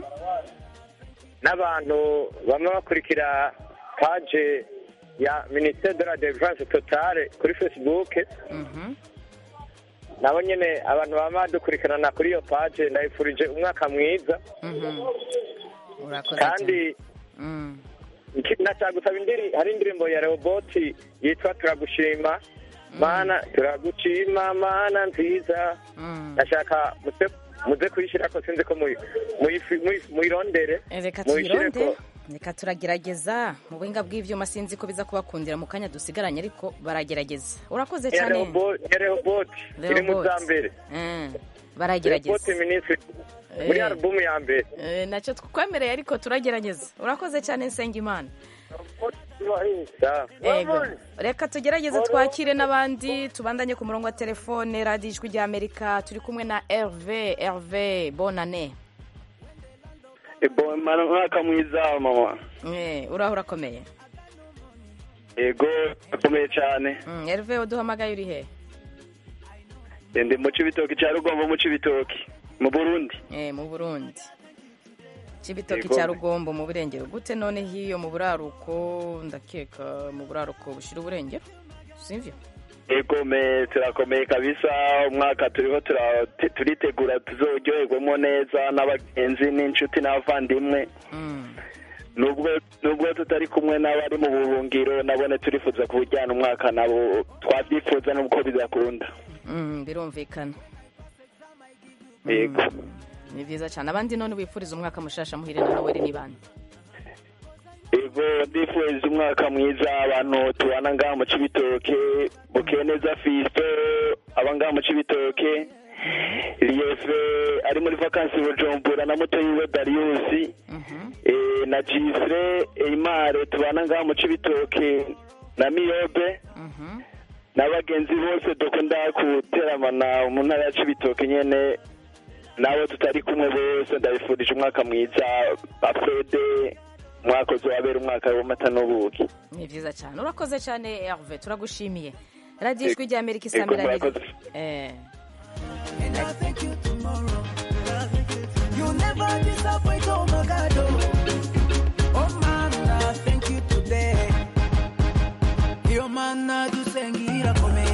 n'abantu bamwe bakurikira paje ya ministere de la defense totale kuri facebook Mhm. nabo nyine abantu baba badukurikirana kuri iyo paje ndabifurije umwaka mwiza Mhm. urakoze kandi cyane. Mm. iki- nashaka gusaba indiri hari indirimbo ya rehoboti yitwa turagushima mana turagushima mana nziza Mm. ndashaka muze muze kuyishyira ko sinzi ko muyi- muyifi- muyi- muyirondere reka muyishyire tuyironde ko reka turagerageza mu buhinga bw'ivyuma sinzi ko biza kubakundira mu kanya dusigaranye ariko baragerageza urakoze ya cyane Rehobo- ya rehoboti iri mu za mbere Mm. rehoboti baragerageza minisitiri muri Eh. alubumu ya mbere Eh, nacyo twakwemereye ariko turagerageza urakoze cyane nsengimana Sawa. Ego. reka tugerageze twakire n'abandi tubandanye ku murongo wa telefone radiyo ijwi rya amerika turi kumwe na herve herve bonane umwaka mwiza mama Eh, uraho urakomeye yego akomeye cyane Mm, herve uduhamagaye uri he ndi mu cibitoki ca rugombo mu cibitoki mu burundi eh mu burundi cibitoki Yego. cya rugombo mu burengero gute none hiyo mu buraruko ndakeka mu buraruko bushira uburengero sivyo egome turakomeye kabisa umwaka turiho tura- te- turitegura tuzoryoherwemo neza n'abagenzi n'inshuti n'abavandimwe nubwo nubwo tutari kumwe n'abari mu buhungiro nabone turifuza kuwujyana umwaka nabo twabyifuza n'uko bidakunda Mm, birumvikana yego ni vyiza cyane abandi none wifuriza umwaka mushasha muhire na noweli ni bande yego ndifuriza umwaka mwiza abantu tubana ngaha mu cibitoke bukeneza fisto aba ngaha mu cibitoke liyefe ari muri vakansi bujumbura na muto yiwe dariusi eh, na jisre eimare tubana ngaha mu cibitoke na miyobe n'abagenzi bose dukunda guteramana mu ntara ya cibitoke nyene nabo tutari kumwe bose ndabifurije umwaka mwiza bafede umwaka uzabera umwaka w'amata n'ubuki ni vyiza cyane urakoze cyane herve turagushimiye radiyo ijwi rya amerika Ego, isambira murakoze. eh And I thank you tomorrow. You never disappoint, oh my God. Oh, oh man, I thank you today. Yo man, I do sengira kome.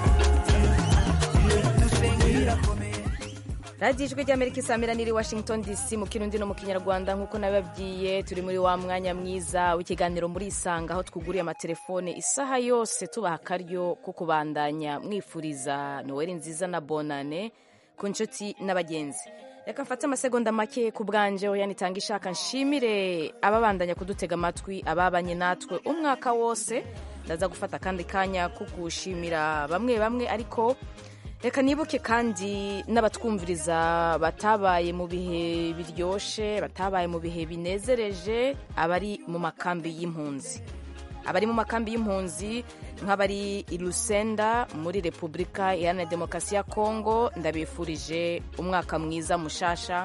Do sengira kome. radiyo ijwi rya amerika isambira niri washington dc mu kirundi no mu kinyarwanda nk'uko nabibabwiye turi muri wa mwanya mwiza w'ikiganiro muri isanga aho twuguriye amatelefone isaha yose tubaha akaryo ko kubandanya mwifuriza noweli nziza na bonane ku nshuti n'abagenzi reka mfate amasegonda make ku bwanje oya nitanga ishaka nshimire ababandanya kudutega amatwi ababanye natwe umwaka wose ndaza gufata akandi kanya ko gushimira bamwe bamwe ariko reka nibuke kandi n'abatwumviriza batabaye mu bihe biryoshe batabaye mu bihe binezereje abari mu makambi y'impunzi abari mu makambi y'impunzi nk'abari i Lusenda muri repubulika iharanira demokarasi ya kongo ndabifurije umwaka mwiza mushasha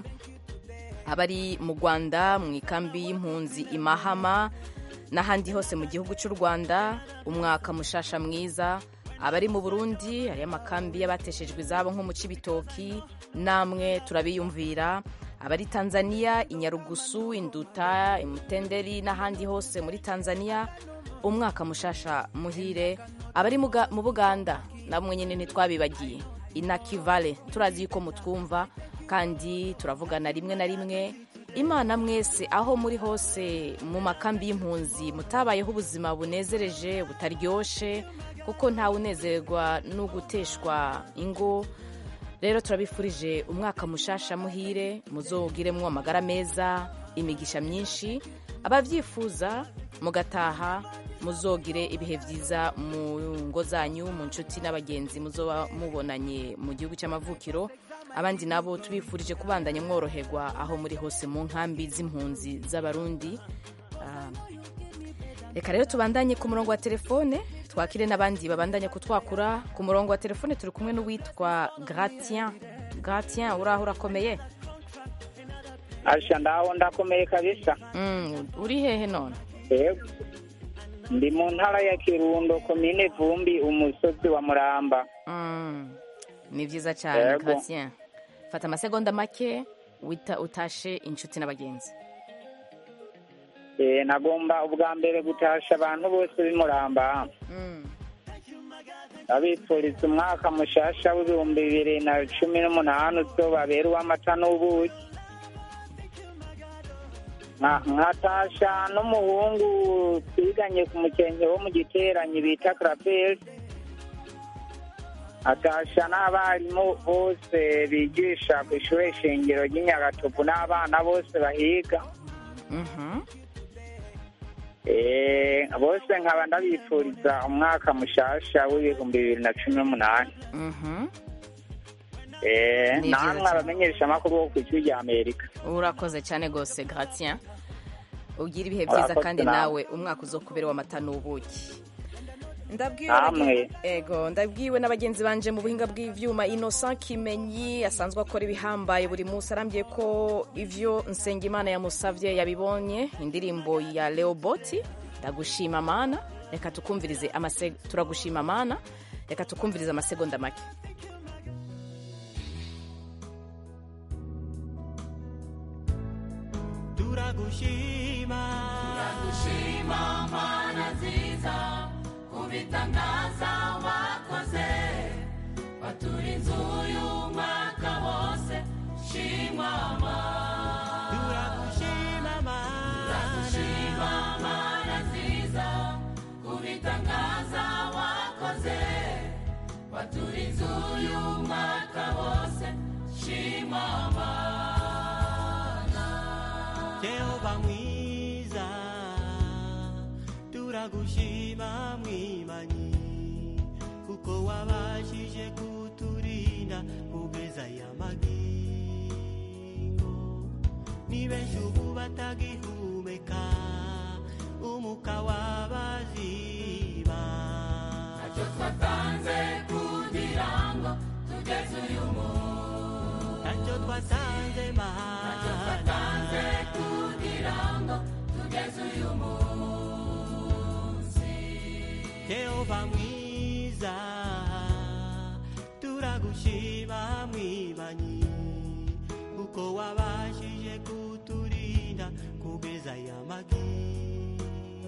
abari mu rwanda mu ikambi y'impunzi i mahama n'ahandi hose mu gihugu cy'u rwanda umwaka mushasha mwiza abari mu burundi hariyo amakambi y'abateshejwe izabo nko mu cibitoki namwe turabiyumvira abari tanzania inyarugusu induta imutenderi n'ahandi hose muri tanzania umwaka mushasha muhire abari mu Ga- mu buganda namwe nyine ntitwabibagiye inakivale turazi yuko mutwumva kandi turavugana rimwe na rimwe imana mwese aho muri hose mu makambi y'impunzi mutabayeho ubuzima bunezereje butaryoshe kuko ntawe unezerwa no guteshwa ingo rero turabifurije umwaka mushasha muhire muzogiremwo amagara meza imigisha myinshi ababyifuza mugataha muzogire ibihe byiza mu ngo zanyu mu nshuti n'abagenzi muzoba mubonanye mu gihugu cy'amavukiro abandi nabo tubifurije kubandanya mworoherwa aho muri hose mu nkambi z'impunzi z'abarundi Ah, reka rero tubandanye ku murongo wa telefone twakire n'abandi babandanya kutwakura ku murongo wa telefone turi kumwe n'uwitwa gratien gratien uraho urakomeye asha ndaho ndakomeye kabisa Mm, uri hehe none yego ndi mu ntara ya kirundo komine vumbi umusozi wa muramba Mm, ni byiza cyane Yego. gratien fata amasegonda make wita utashe inshuti n'abagenzi Eh, nagomba ubwa mbere gutasha abantu bose b'imuramba abifuriza umwaka mushasha w'ibihumbi bibiri na cumi n'umunani uzobabera uw'amata n'ubuki Nka- nkatasha n'umuhungu twiganye ku mukenke wo mu giteranyi bita karaperi atasha n'abarimu bose bigisha ku ishuri shingiro ry'inyagatovu n'abana bose bahiga Eh, bose nkaba ndabifuriza umwaka mushasha w'ibihumbi bibiri na cumi n'umunani Eh, Ni byiza namwe cyane. abamenyesha amakuru bo ku ijwi rya amerika urakoze cyane rwose gratien ugira ibihe byiza Urakoze kandi nawe. nawe umwaka uzokubera w'amata n'ubuki ndabwiwe Namwe. ego ndabwiwe na bagenzi banje mu buhinga bw'ivyuma innocent kimenyi asanzwe akora ibihambaye buri munsi arambye ko ivyo nsengimana yamusavye yabibonye indirimbo ya leoboti ndagushima mana reka tukumvirize amase turagushima mana reka tukumvirize amasegonda make kubitangaza wakoze waturinze uyu mwaka wose shimwa mana turagushima mana turagushima mana nziza kubitangaza wakoze waturinze uyu mwaka wose shimwa mana Jehova mwiza turagushima mwimanyi kuko wabashije kuturinda kugeza aya magingo ni benshi ubu batagihumeka umuka wabaziba ntacyo twatanze kugira ngo tugeze uyu munsi ntacyo twatanze mana ntacyo twatanze kugira ngo tugeze uyu munsi Jehova mwiza turagushima mwimanyi kuko wabashije kuturinda kugeza aya magingo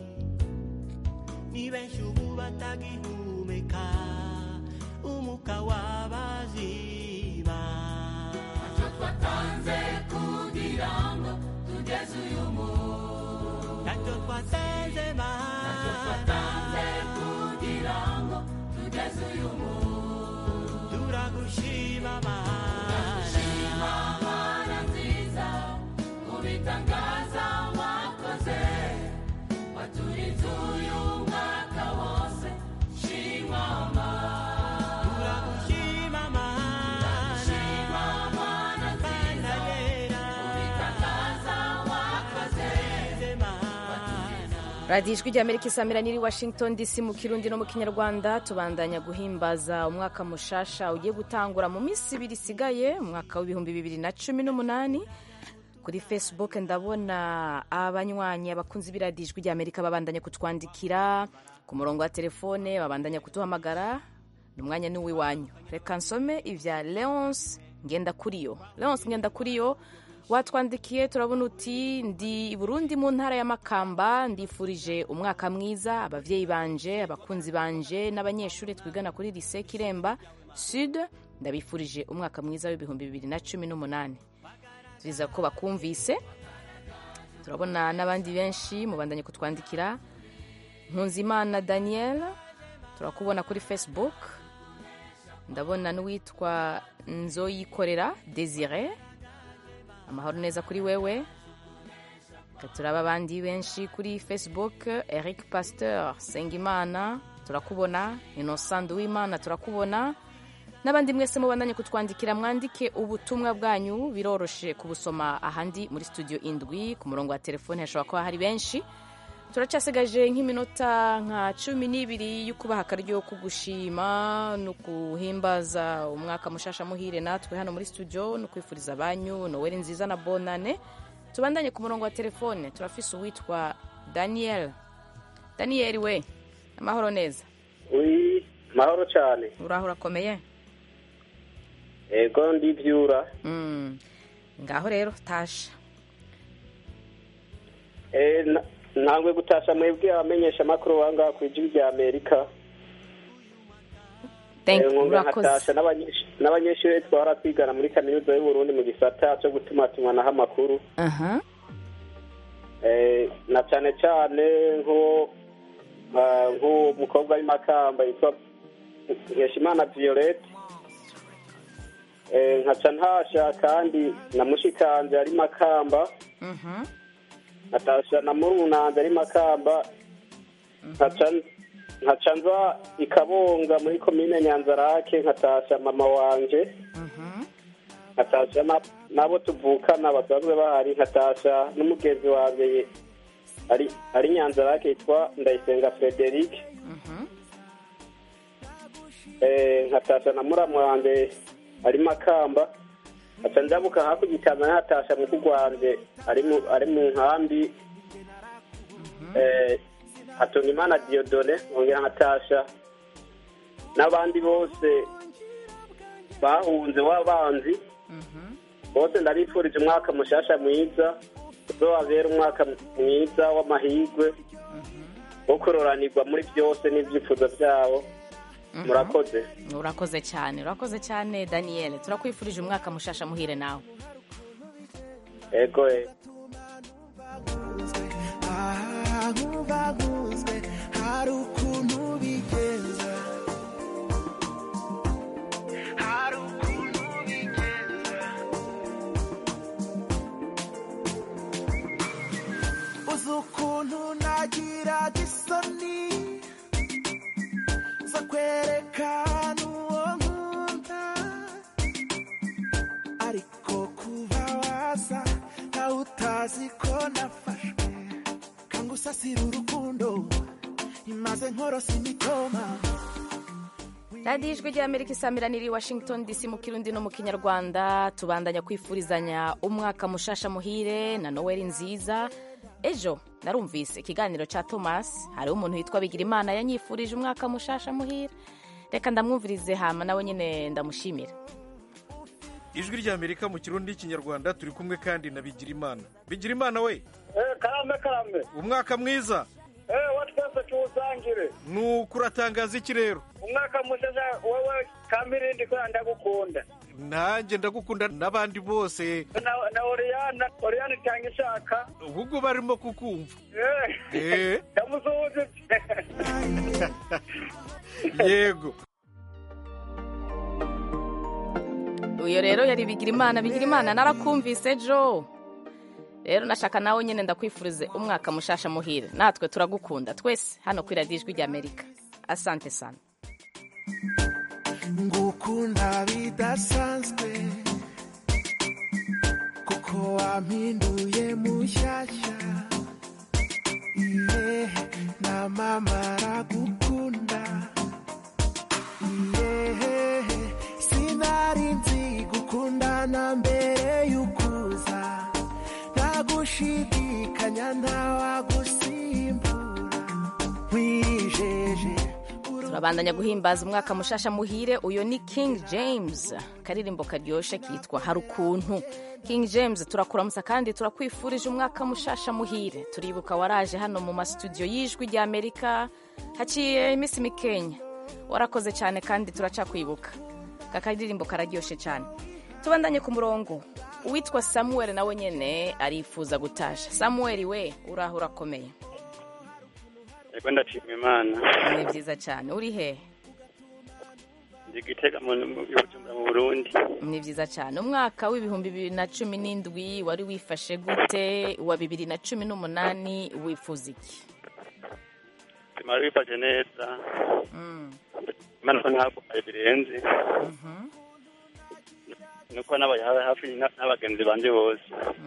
ni benshi ubu batagihumeka umuka wabaziba ntacyo twatanze kugira ngo tugeze uyu munsi ntacyo twatanze ntacyo mana twatanze kugira ngo tugeze uyu munsi turagushima mana shima mana nziza kubitangaza wakoze waturinze uyu mwaka wose shima mana turagushima mana shima mana nziza kubitangaza wakoze radiyo ijwi ry'amerika isamira niri washington dc mu kirundi no mu kinyarwanda tubandanya guhimbaza umwaka mushasha ugiye gutangura mu minsi ibiri isigaye umwaka w'ibihumbi bibiri na cumi n'umunani kuri facebook ndabona abanywanyi abakunzi b'iradiyo ijwi ry'amerika babandanya kutwandikira ku murongo wa telefone babandanya kuduhamagara ni umwanya ni uw'iwanyu reka nsome ibya leonce ngendakuriyo leonce ngendakuriyo watwandikiye turabona uti ndi i burundi mu ntara ya makamba ndifurije umwaka mwiza ababyeyi banje abakunzi banje n'abanyeshuri twigana kuri lise kiremba sud ndabifurije umwaka mwiza w'ibihumbi bibiri na cumi n'umunani turiza ko bakumvise turabona n'abandi benshi mubandanye kutwandikira nkunzimana daniel turakubona kuri facebook ndabona n'uwitwa nzoyikorera desire amahoro neza kuri wewe Reka turaba abandi benshi kuri facebook eric pasteur sengimana turakubona innocent w'imana turakubona n'abandi mwese mubandanye kutwandikira mwandike ubutumwa bwanyu biroroshe kubusoma ahandi muri studio indwi ku murongo wa telefone hashobora kuba hari benshi turacyasigaje nk'iminota nka cumi n'ibiri yo kubaha akaryo ko gushima no guhimbaza umwaka mushasha muhire natwe hano muri studio no kwifuriza abanyu noweli nziza na bonane tubandanye ku murongo wa telefone turafise uwitwa daniel daniel we amahoro neza uri mahoro cyane uraho urakomeye ego ndibyura Mm. ngaho rero tasha Eh, na- ntabwo gutasha mwebwe abamenyesha amakuru wangaha ku ijwi rya amerika Thank Eh, you, nkumva urakoze. nkatasha n'abanyeshu- n'abanyeshuri twahora twigana muri kaminuza y'uburundi mu gisata cyo gutumatumanaho amakuru aha Eh, na cyane cyane nko ah, nk'umukobwa w'imakamba yitwa nkeshimana violette Eh, nkaca ntasha kandi na mushikanje ari makamba Mhm. nkatasha na murunanze ari makamba nkaca nkaca nza ikabonga muri komine nyanzarake nkatasha mama wanje nkatasha na- n'abo tuvukana basanzwe bahari nkatasha n'umugenzi wanjye ye- ari ari nyanzarake yitwa ndayisenga frederic Eh, nkatasha na muramu wanjye ari makamba nkaca njabuka hakurya itanzania nkatasha mukuru wanje ari mu ari mu nkambi eh, hatonimana diodone nkongera nkatasha n'abandi bose bahunze w'abanzi bose ndabifurije umwaka mushasha mwiza uzobabera umwaka mwiza w'amahirwe wo kuroranirwa muri byose n'ibyifuzo byabo murakoze urakoze cyane urakoze cyane daniel turakwifurije umwaka mushasha muhire nawe ego eh. nk'ubaguzwe hari ukuntu bigenza hari ukuntu bigenza uzi ukuntu nagiraga isoni zo kwerekana uwo nkunda ariko kuba waza nawe utazi ko nafashwe kangusasira urukundo imaze nkorosa imitoma radiyo ijwi ry'amerika isamirana iri washington dc mu kirundi no mu kinyarwanda tubandanya kwifurizanya umwaka mushasha muhire na noweli nziza ejo narumvise ikiganiro cya thomas hariho umuntu witwa bigirimana yanyifurije umwaka mushasha muhire reka ndamwumvirize hama nawe nyine ndamushimira ijwi ry'amerika mu kirundi n'ikinyarwanda turi kumwe kandi na bigirimana bigirimana we karame karame umwaka mwiza eh wa twese tuwusangire nuko uratangaza iki rero umwaka mushasha wowe kamirindi ko ndagukunda nanjye ndagukunda n'abandi bose na na oriyana oriyana itanga ishaka ahubwo barimo kukumva eh Eh. ndamusuhuje yego uyu rero yari bigirimana bigirimana narakumvise ejo rero nashaka nawe nyine ndakwifurize umwaka mushasha muhire natwe turagukunda twese hano kuri radiyo ijwi ry'amerika asante sana ngukunda bidasanzwe kuko wampinduye mushyashya iye na mama aragukunda iye sinari nzi gukundana mbere y'ukuza ntagushidikanya ntawagusimbura nkwijeje turabandanya guhimbaza umwaka mushasha muhire uyu ni king james karirimbo karyoshye kitwa hari ukuntu king james turakuramutsa kandi turakwifurije umwaka mushasha muhire turibuka waraje hano mu masitudiyo y'ijwi ry'amerika haciye iminsi mikenya warakoze cyane kandi turacakwibuka aka karirimbo kararyoshye cyane tubandanye ku murongo uwitwa samuel nawe nyine arifuza gutasha samuel we uraho urakomeye yego ndashima imana ni byiza cyane uri hehe ndi gitega mu mu- i bujumbura mu burundi ni byiza cyane umwaka w'ibihumbi bibiri na cumi n'indwi wari wifashe gute uwa bibiri na cumi n'umunani wifuza iki bimara bifashe neza Mm. imana ko ntabwo birenze nuko nabaye ha- hafi na- n'abagenzi banje bose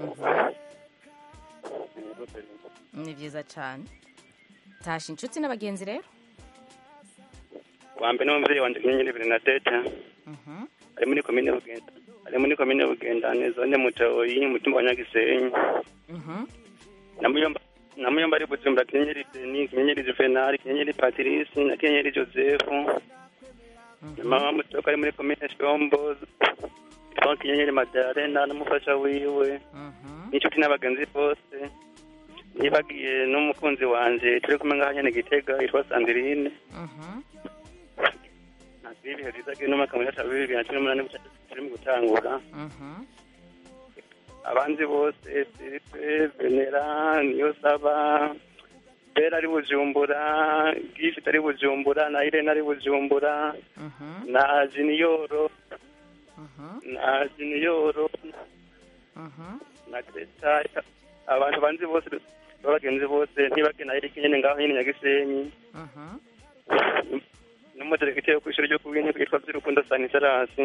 ni byiza cyane tasha inshuti n'abagenzi rero wa mbere n'umubyeyi wanjye inyenyeri ibiri na teta ari muri komine bugenda ari muri komine bugendane zone mutoyi umutumba wa nyagisenyi na muyomba na muyomba ari bujumbura kinyenyeri deni kinyenyeri juvenali kinyenyeri patirisi na kinyenyeri josefu na mama mutoko ari muri komine shombo yitwa kinyenyeri madarena n'umufasha wiwe n'inshuti n'abagenzi bose nibagiye n'umukunzi wanje turi kumwe ngaha nyene gitega yitwa sandirine ntabwo ibihe byiza bw'ino mwaka mushasha wa bibiri na cumi n'umunani bushasha turi mu gutangura abanzi bose siripe venera niyo saba bera ari bujumbura gifite ari bujumbura na irene ari bujumbura na jiniyoro na jiniyoro na greta abantu banzi bose b'abagenzi bose ntibage na erike nyene ngaho nyene nyagisenyi n'umudiregiteri wo kw'ishuri ryo kubw'inteko yitwa vy'urukundo sanitarasi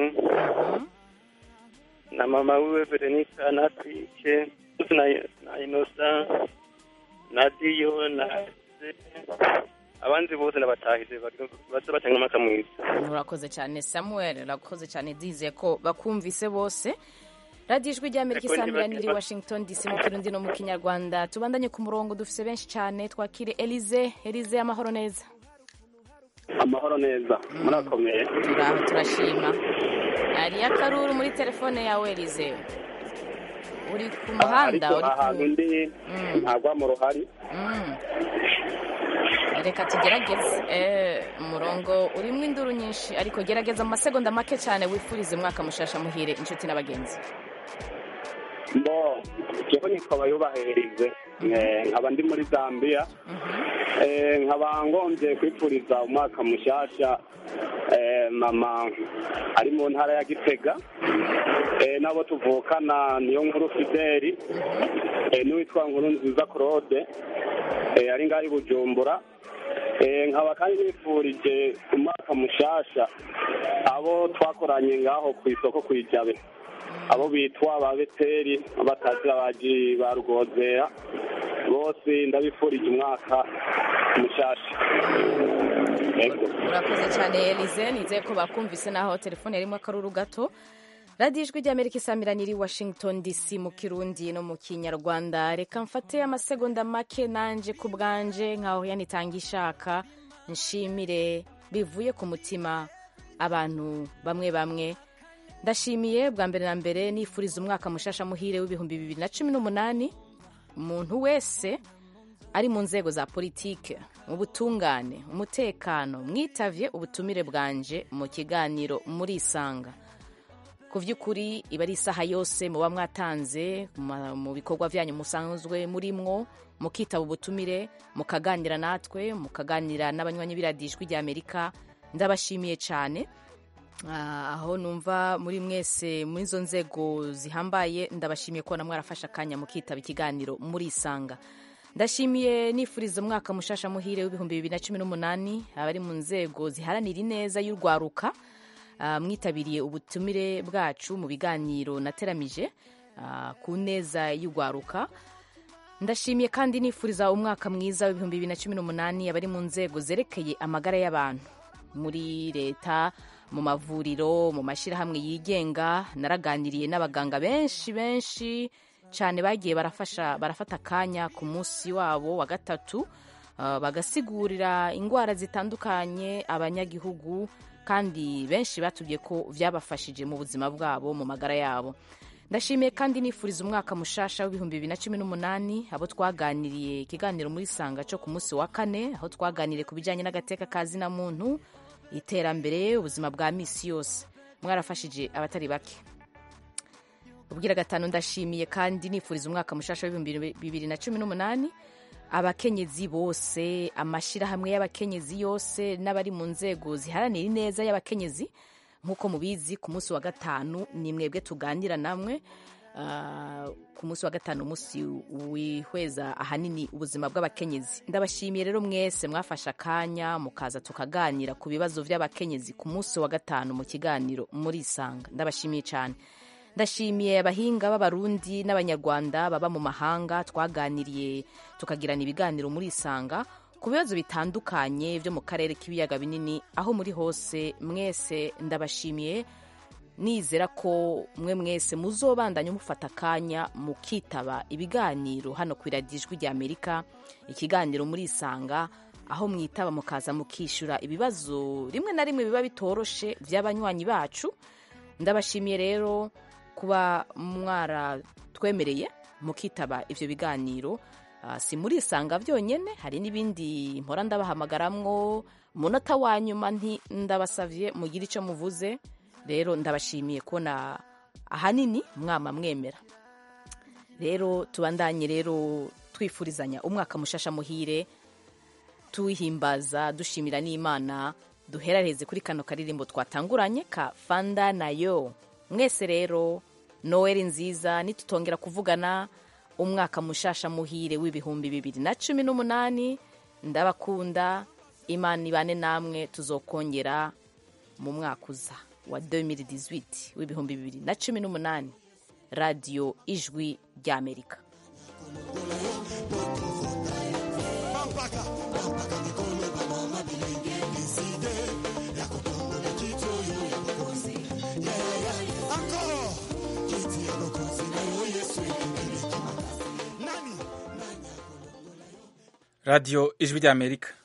na mama wiwe veronika na twike na, na inosa na diyo na abanzi bose nabatahize baza batanga umwaka mwiza urakoze cyane samuel urakoze cyane dize ko bakumvise bose radiyo ijwi ry'amerika Eko isamirana ntibake- iri washington dc mu kirundi no mu kinyarwanda tubandanye ku murongo dufise benshi cyane twakire elize elize amahoro neza amahoro neza murakomeye turaho turashima hariyo akaruru muri telefone yawe elize uri ku muhanda ariko uri ku ahantu ndi ntagwa mu ruhari Mm. reka tugerageze Eh, umurongo urimo induru nyinshi ariko gerageza mu masegonda make cyane wifurize umwaka mushasha muhire inshuti n'abagenzi mbo jewe nitwa bayubahirize Eh, nkaba ndi muri zambia Eh, nkaba ngombye kwifuriza umwaka mushasha eh, mama ari mu ntara ya gitega Eh, n'abo tuvukana niyo nkuru fideli Eh, n'uwitwa nkuru nziza claude Eh, ari ngaho i bujumbura Eh, nkaba kandi nifurije umwaka mushasha abo twakoranye ngaho ku isoko ku ijabe abo bitwa ba beteri batazi abaji ba rugozera bose ndabifurije umwaka mushasha Yego. urakoze cyane elize nizeye ko bakumvise naho telefone yarimo akaruru gato radiyo ijwi ry'amerika isamirana iri washington dc mu kirundi no mu kinyarwanda reka mfate amasegonda make nanje ku bwanje nkaho yanitanga ishaka nshimire bivuye ku mutima abantu bamwe bamwe ndashimiye bwa mbere na mbere nifuriza umwaka mushasha muhire w'ibihumbi bibiri na cumi n'umunani umuntu wese ari mu nzego za politike mu butungane umutekano mwitavye ubutumire bwanje mu kiganiro murisanga ku by'ukuri iba ari isaha yose muba mwatanze mu- mu bikorwa byanyu musanzwe murimwo mukitaba ubutumire mukaganira natwe mukaganira n'abanywanyi b'iradijwi rya amerika ndabashimiye cyane Ah, aho numva muri mwese muri izo nzego zihambaye ndabashimiye ko namwe arafashe akanya mukitaba ikiganiro murisanga ndashimiye nifuriza umwaka mushasha muhire w'ibihumbi bibiri na cumi n'umunani abari mu nzego ziharanira ineza y'urwaruka Ah, mwitabiriye ubutumire bwacu mu biganiro nateramije ah, ku neza y'urwaruka ndashimiye kandi nifuriza umwaka mwiza w'ibihumbi bibiri na cumi n'umunani abari mu nzego zerekeye amagara y'abantu muri leta mu mavuriro mu mashyirahamwe yigenga naraganiriye n'abaganga benshi benshi cyane bagiye barafasha barafata akanya ku munsi wabo wa gatatu ah, bagasigurira indwara zitandukanye abanyagihugu kandi benshi batubwiye ko byabafashije mu buzima bwabo mu magara yabo ndashimiye kandi nifuriza umwaka mushasha w'ibihumbi bibiri na cumi n'umunani abo twaganiriye ikiganiro muri sanga cyo ku munsi wa kane aho twaganiriye ku bijyanye n'agateka ka zina muntu iterambere ubuzima bwa misi yose mwarafashije abatari bake ubwira gatanu ndashimiye kandi nifuriza umwaka mushasha w'ibihumbi bibiri na cumi n'umunani abakenyezi bose amashyirahamwe y'abakenyezi yose n'abari mu nzego ziharanira ineza y'abakenyezi nk'uko mubizi ku munsi wa gatanu ni mwebwe tuganira namwe Ah, ku munsi wa gatanu umunsi wihweza ahanini ubuzima bw'abakenyezi ndabashimiye rero mwese mwafashe akanya mukaza tukaganira ku bibazo by'abakenyezi ku munsi wa gatanu mu kiganiro murisanga ndabashimiye cyane ndashimiye abahinga b'abarundi n'abanyarwanda baba mu mahanga twaganiriye tukagirana ibiganiro murisanga ku bibazo bitandukanye byo mu karere k'ibiyaga binini aho muri hose mwese ndabashimiye nizera ko mwe mwese muzobandanya mufata akanya mukitaba ibiganiro hano ku iradijwi rya amerika ikiganiro murisanga aho mwitaba mukaza mukishyura ibibazo rimwe na rimwe biba bitoroshe by'abanywanyi bacu ndabashimiye rero kuba mwaratwemereye mukitaba ibyo biganiro Ah, si murisanga byonyine hari n'ibindi mpora ndabahamagaramwo umunota wa nyuma nti ndabasavye mugire icyo muvuze rero ndabashimiye kubona ahanini mwama mwemera rero tubandanye rero twifurizanya umwaka mushasha muhire tuwihimbaza dushimira n'imana duheraheze kuri kano karirimbo twatanguranye ka fanda nayo mwese rero noweli nziza nitutongera kuvugana umwaka mushasha muhire w'ibihumbi bibiri na cumi n'umunani ndabakunda imana ibane namwe tuzokongera mu mwaka uza wa 2018 w'ibihumbi bibiri na cumi n'umunani radiyo ijwi ry'amerika radiyo ijwi ry'amerika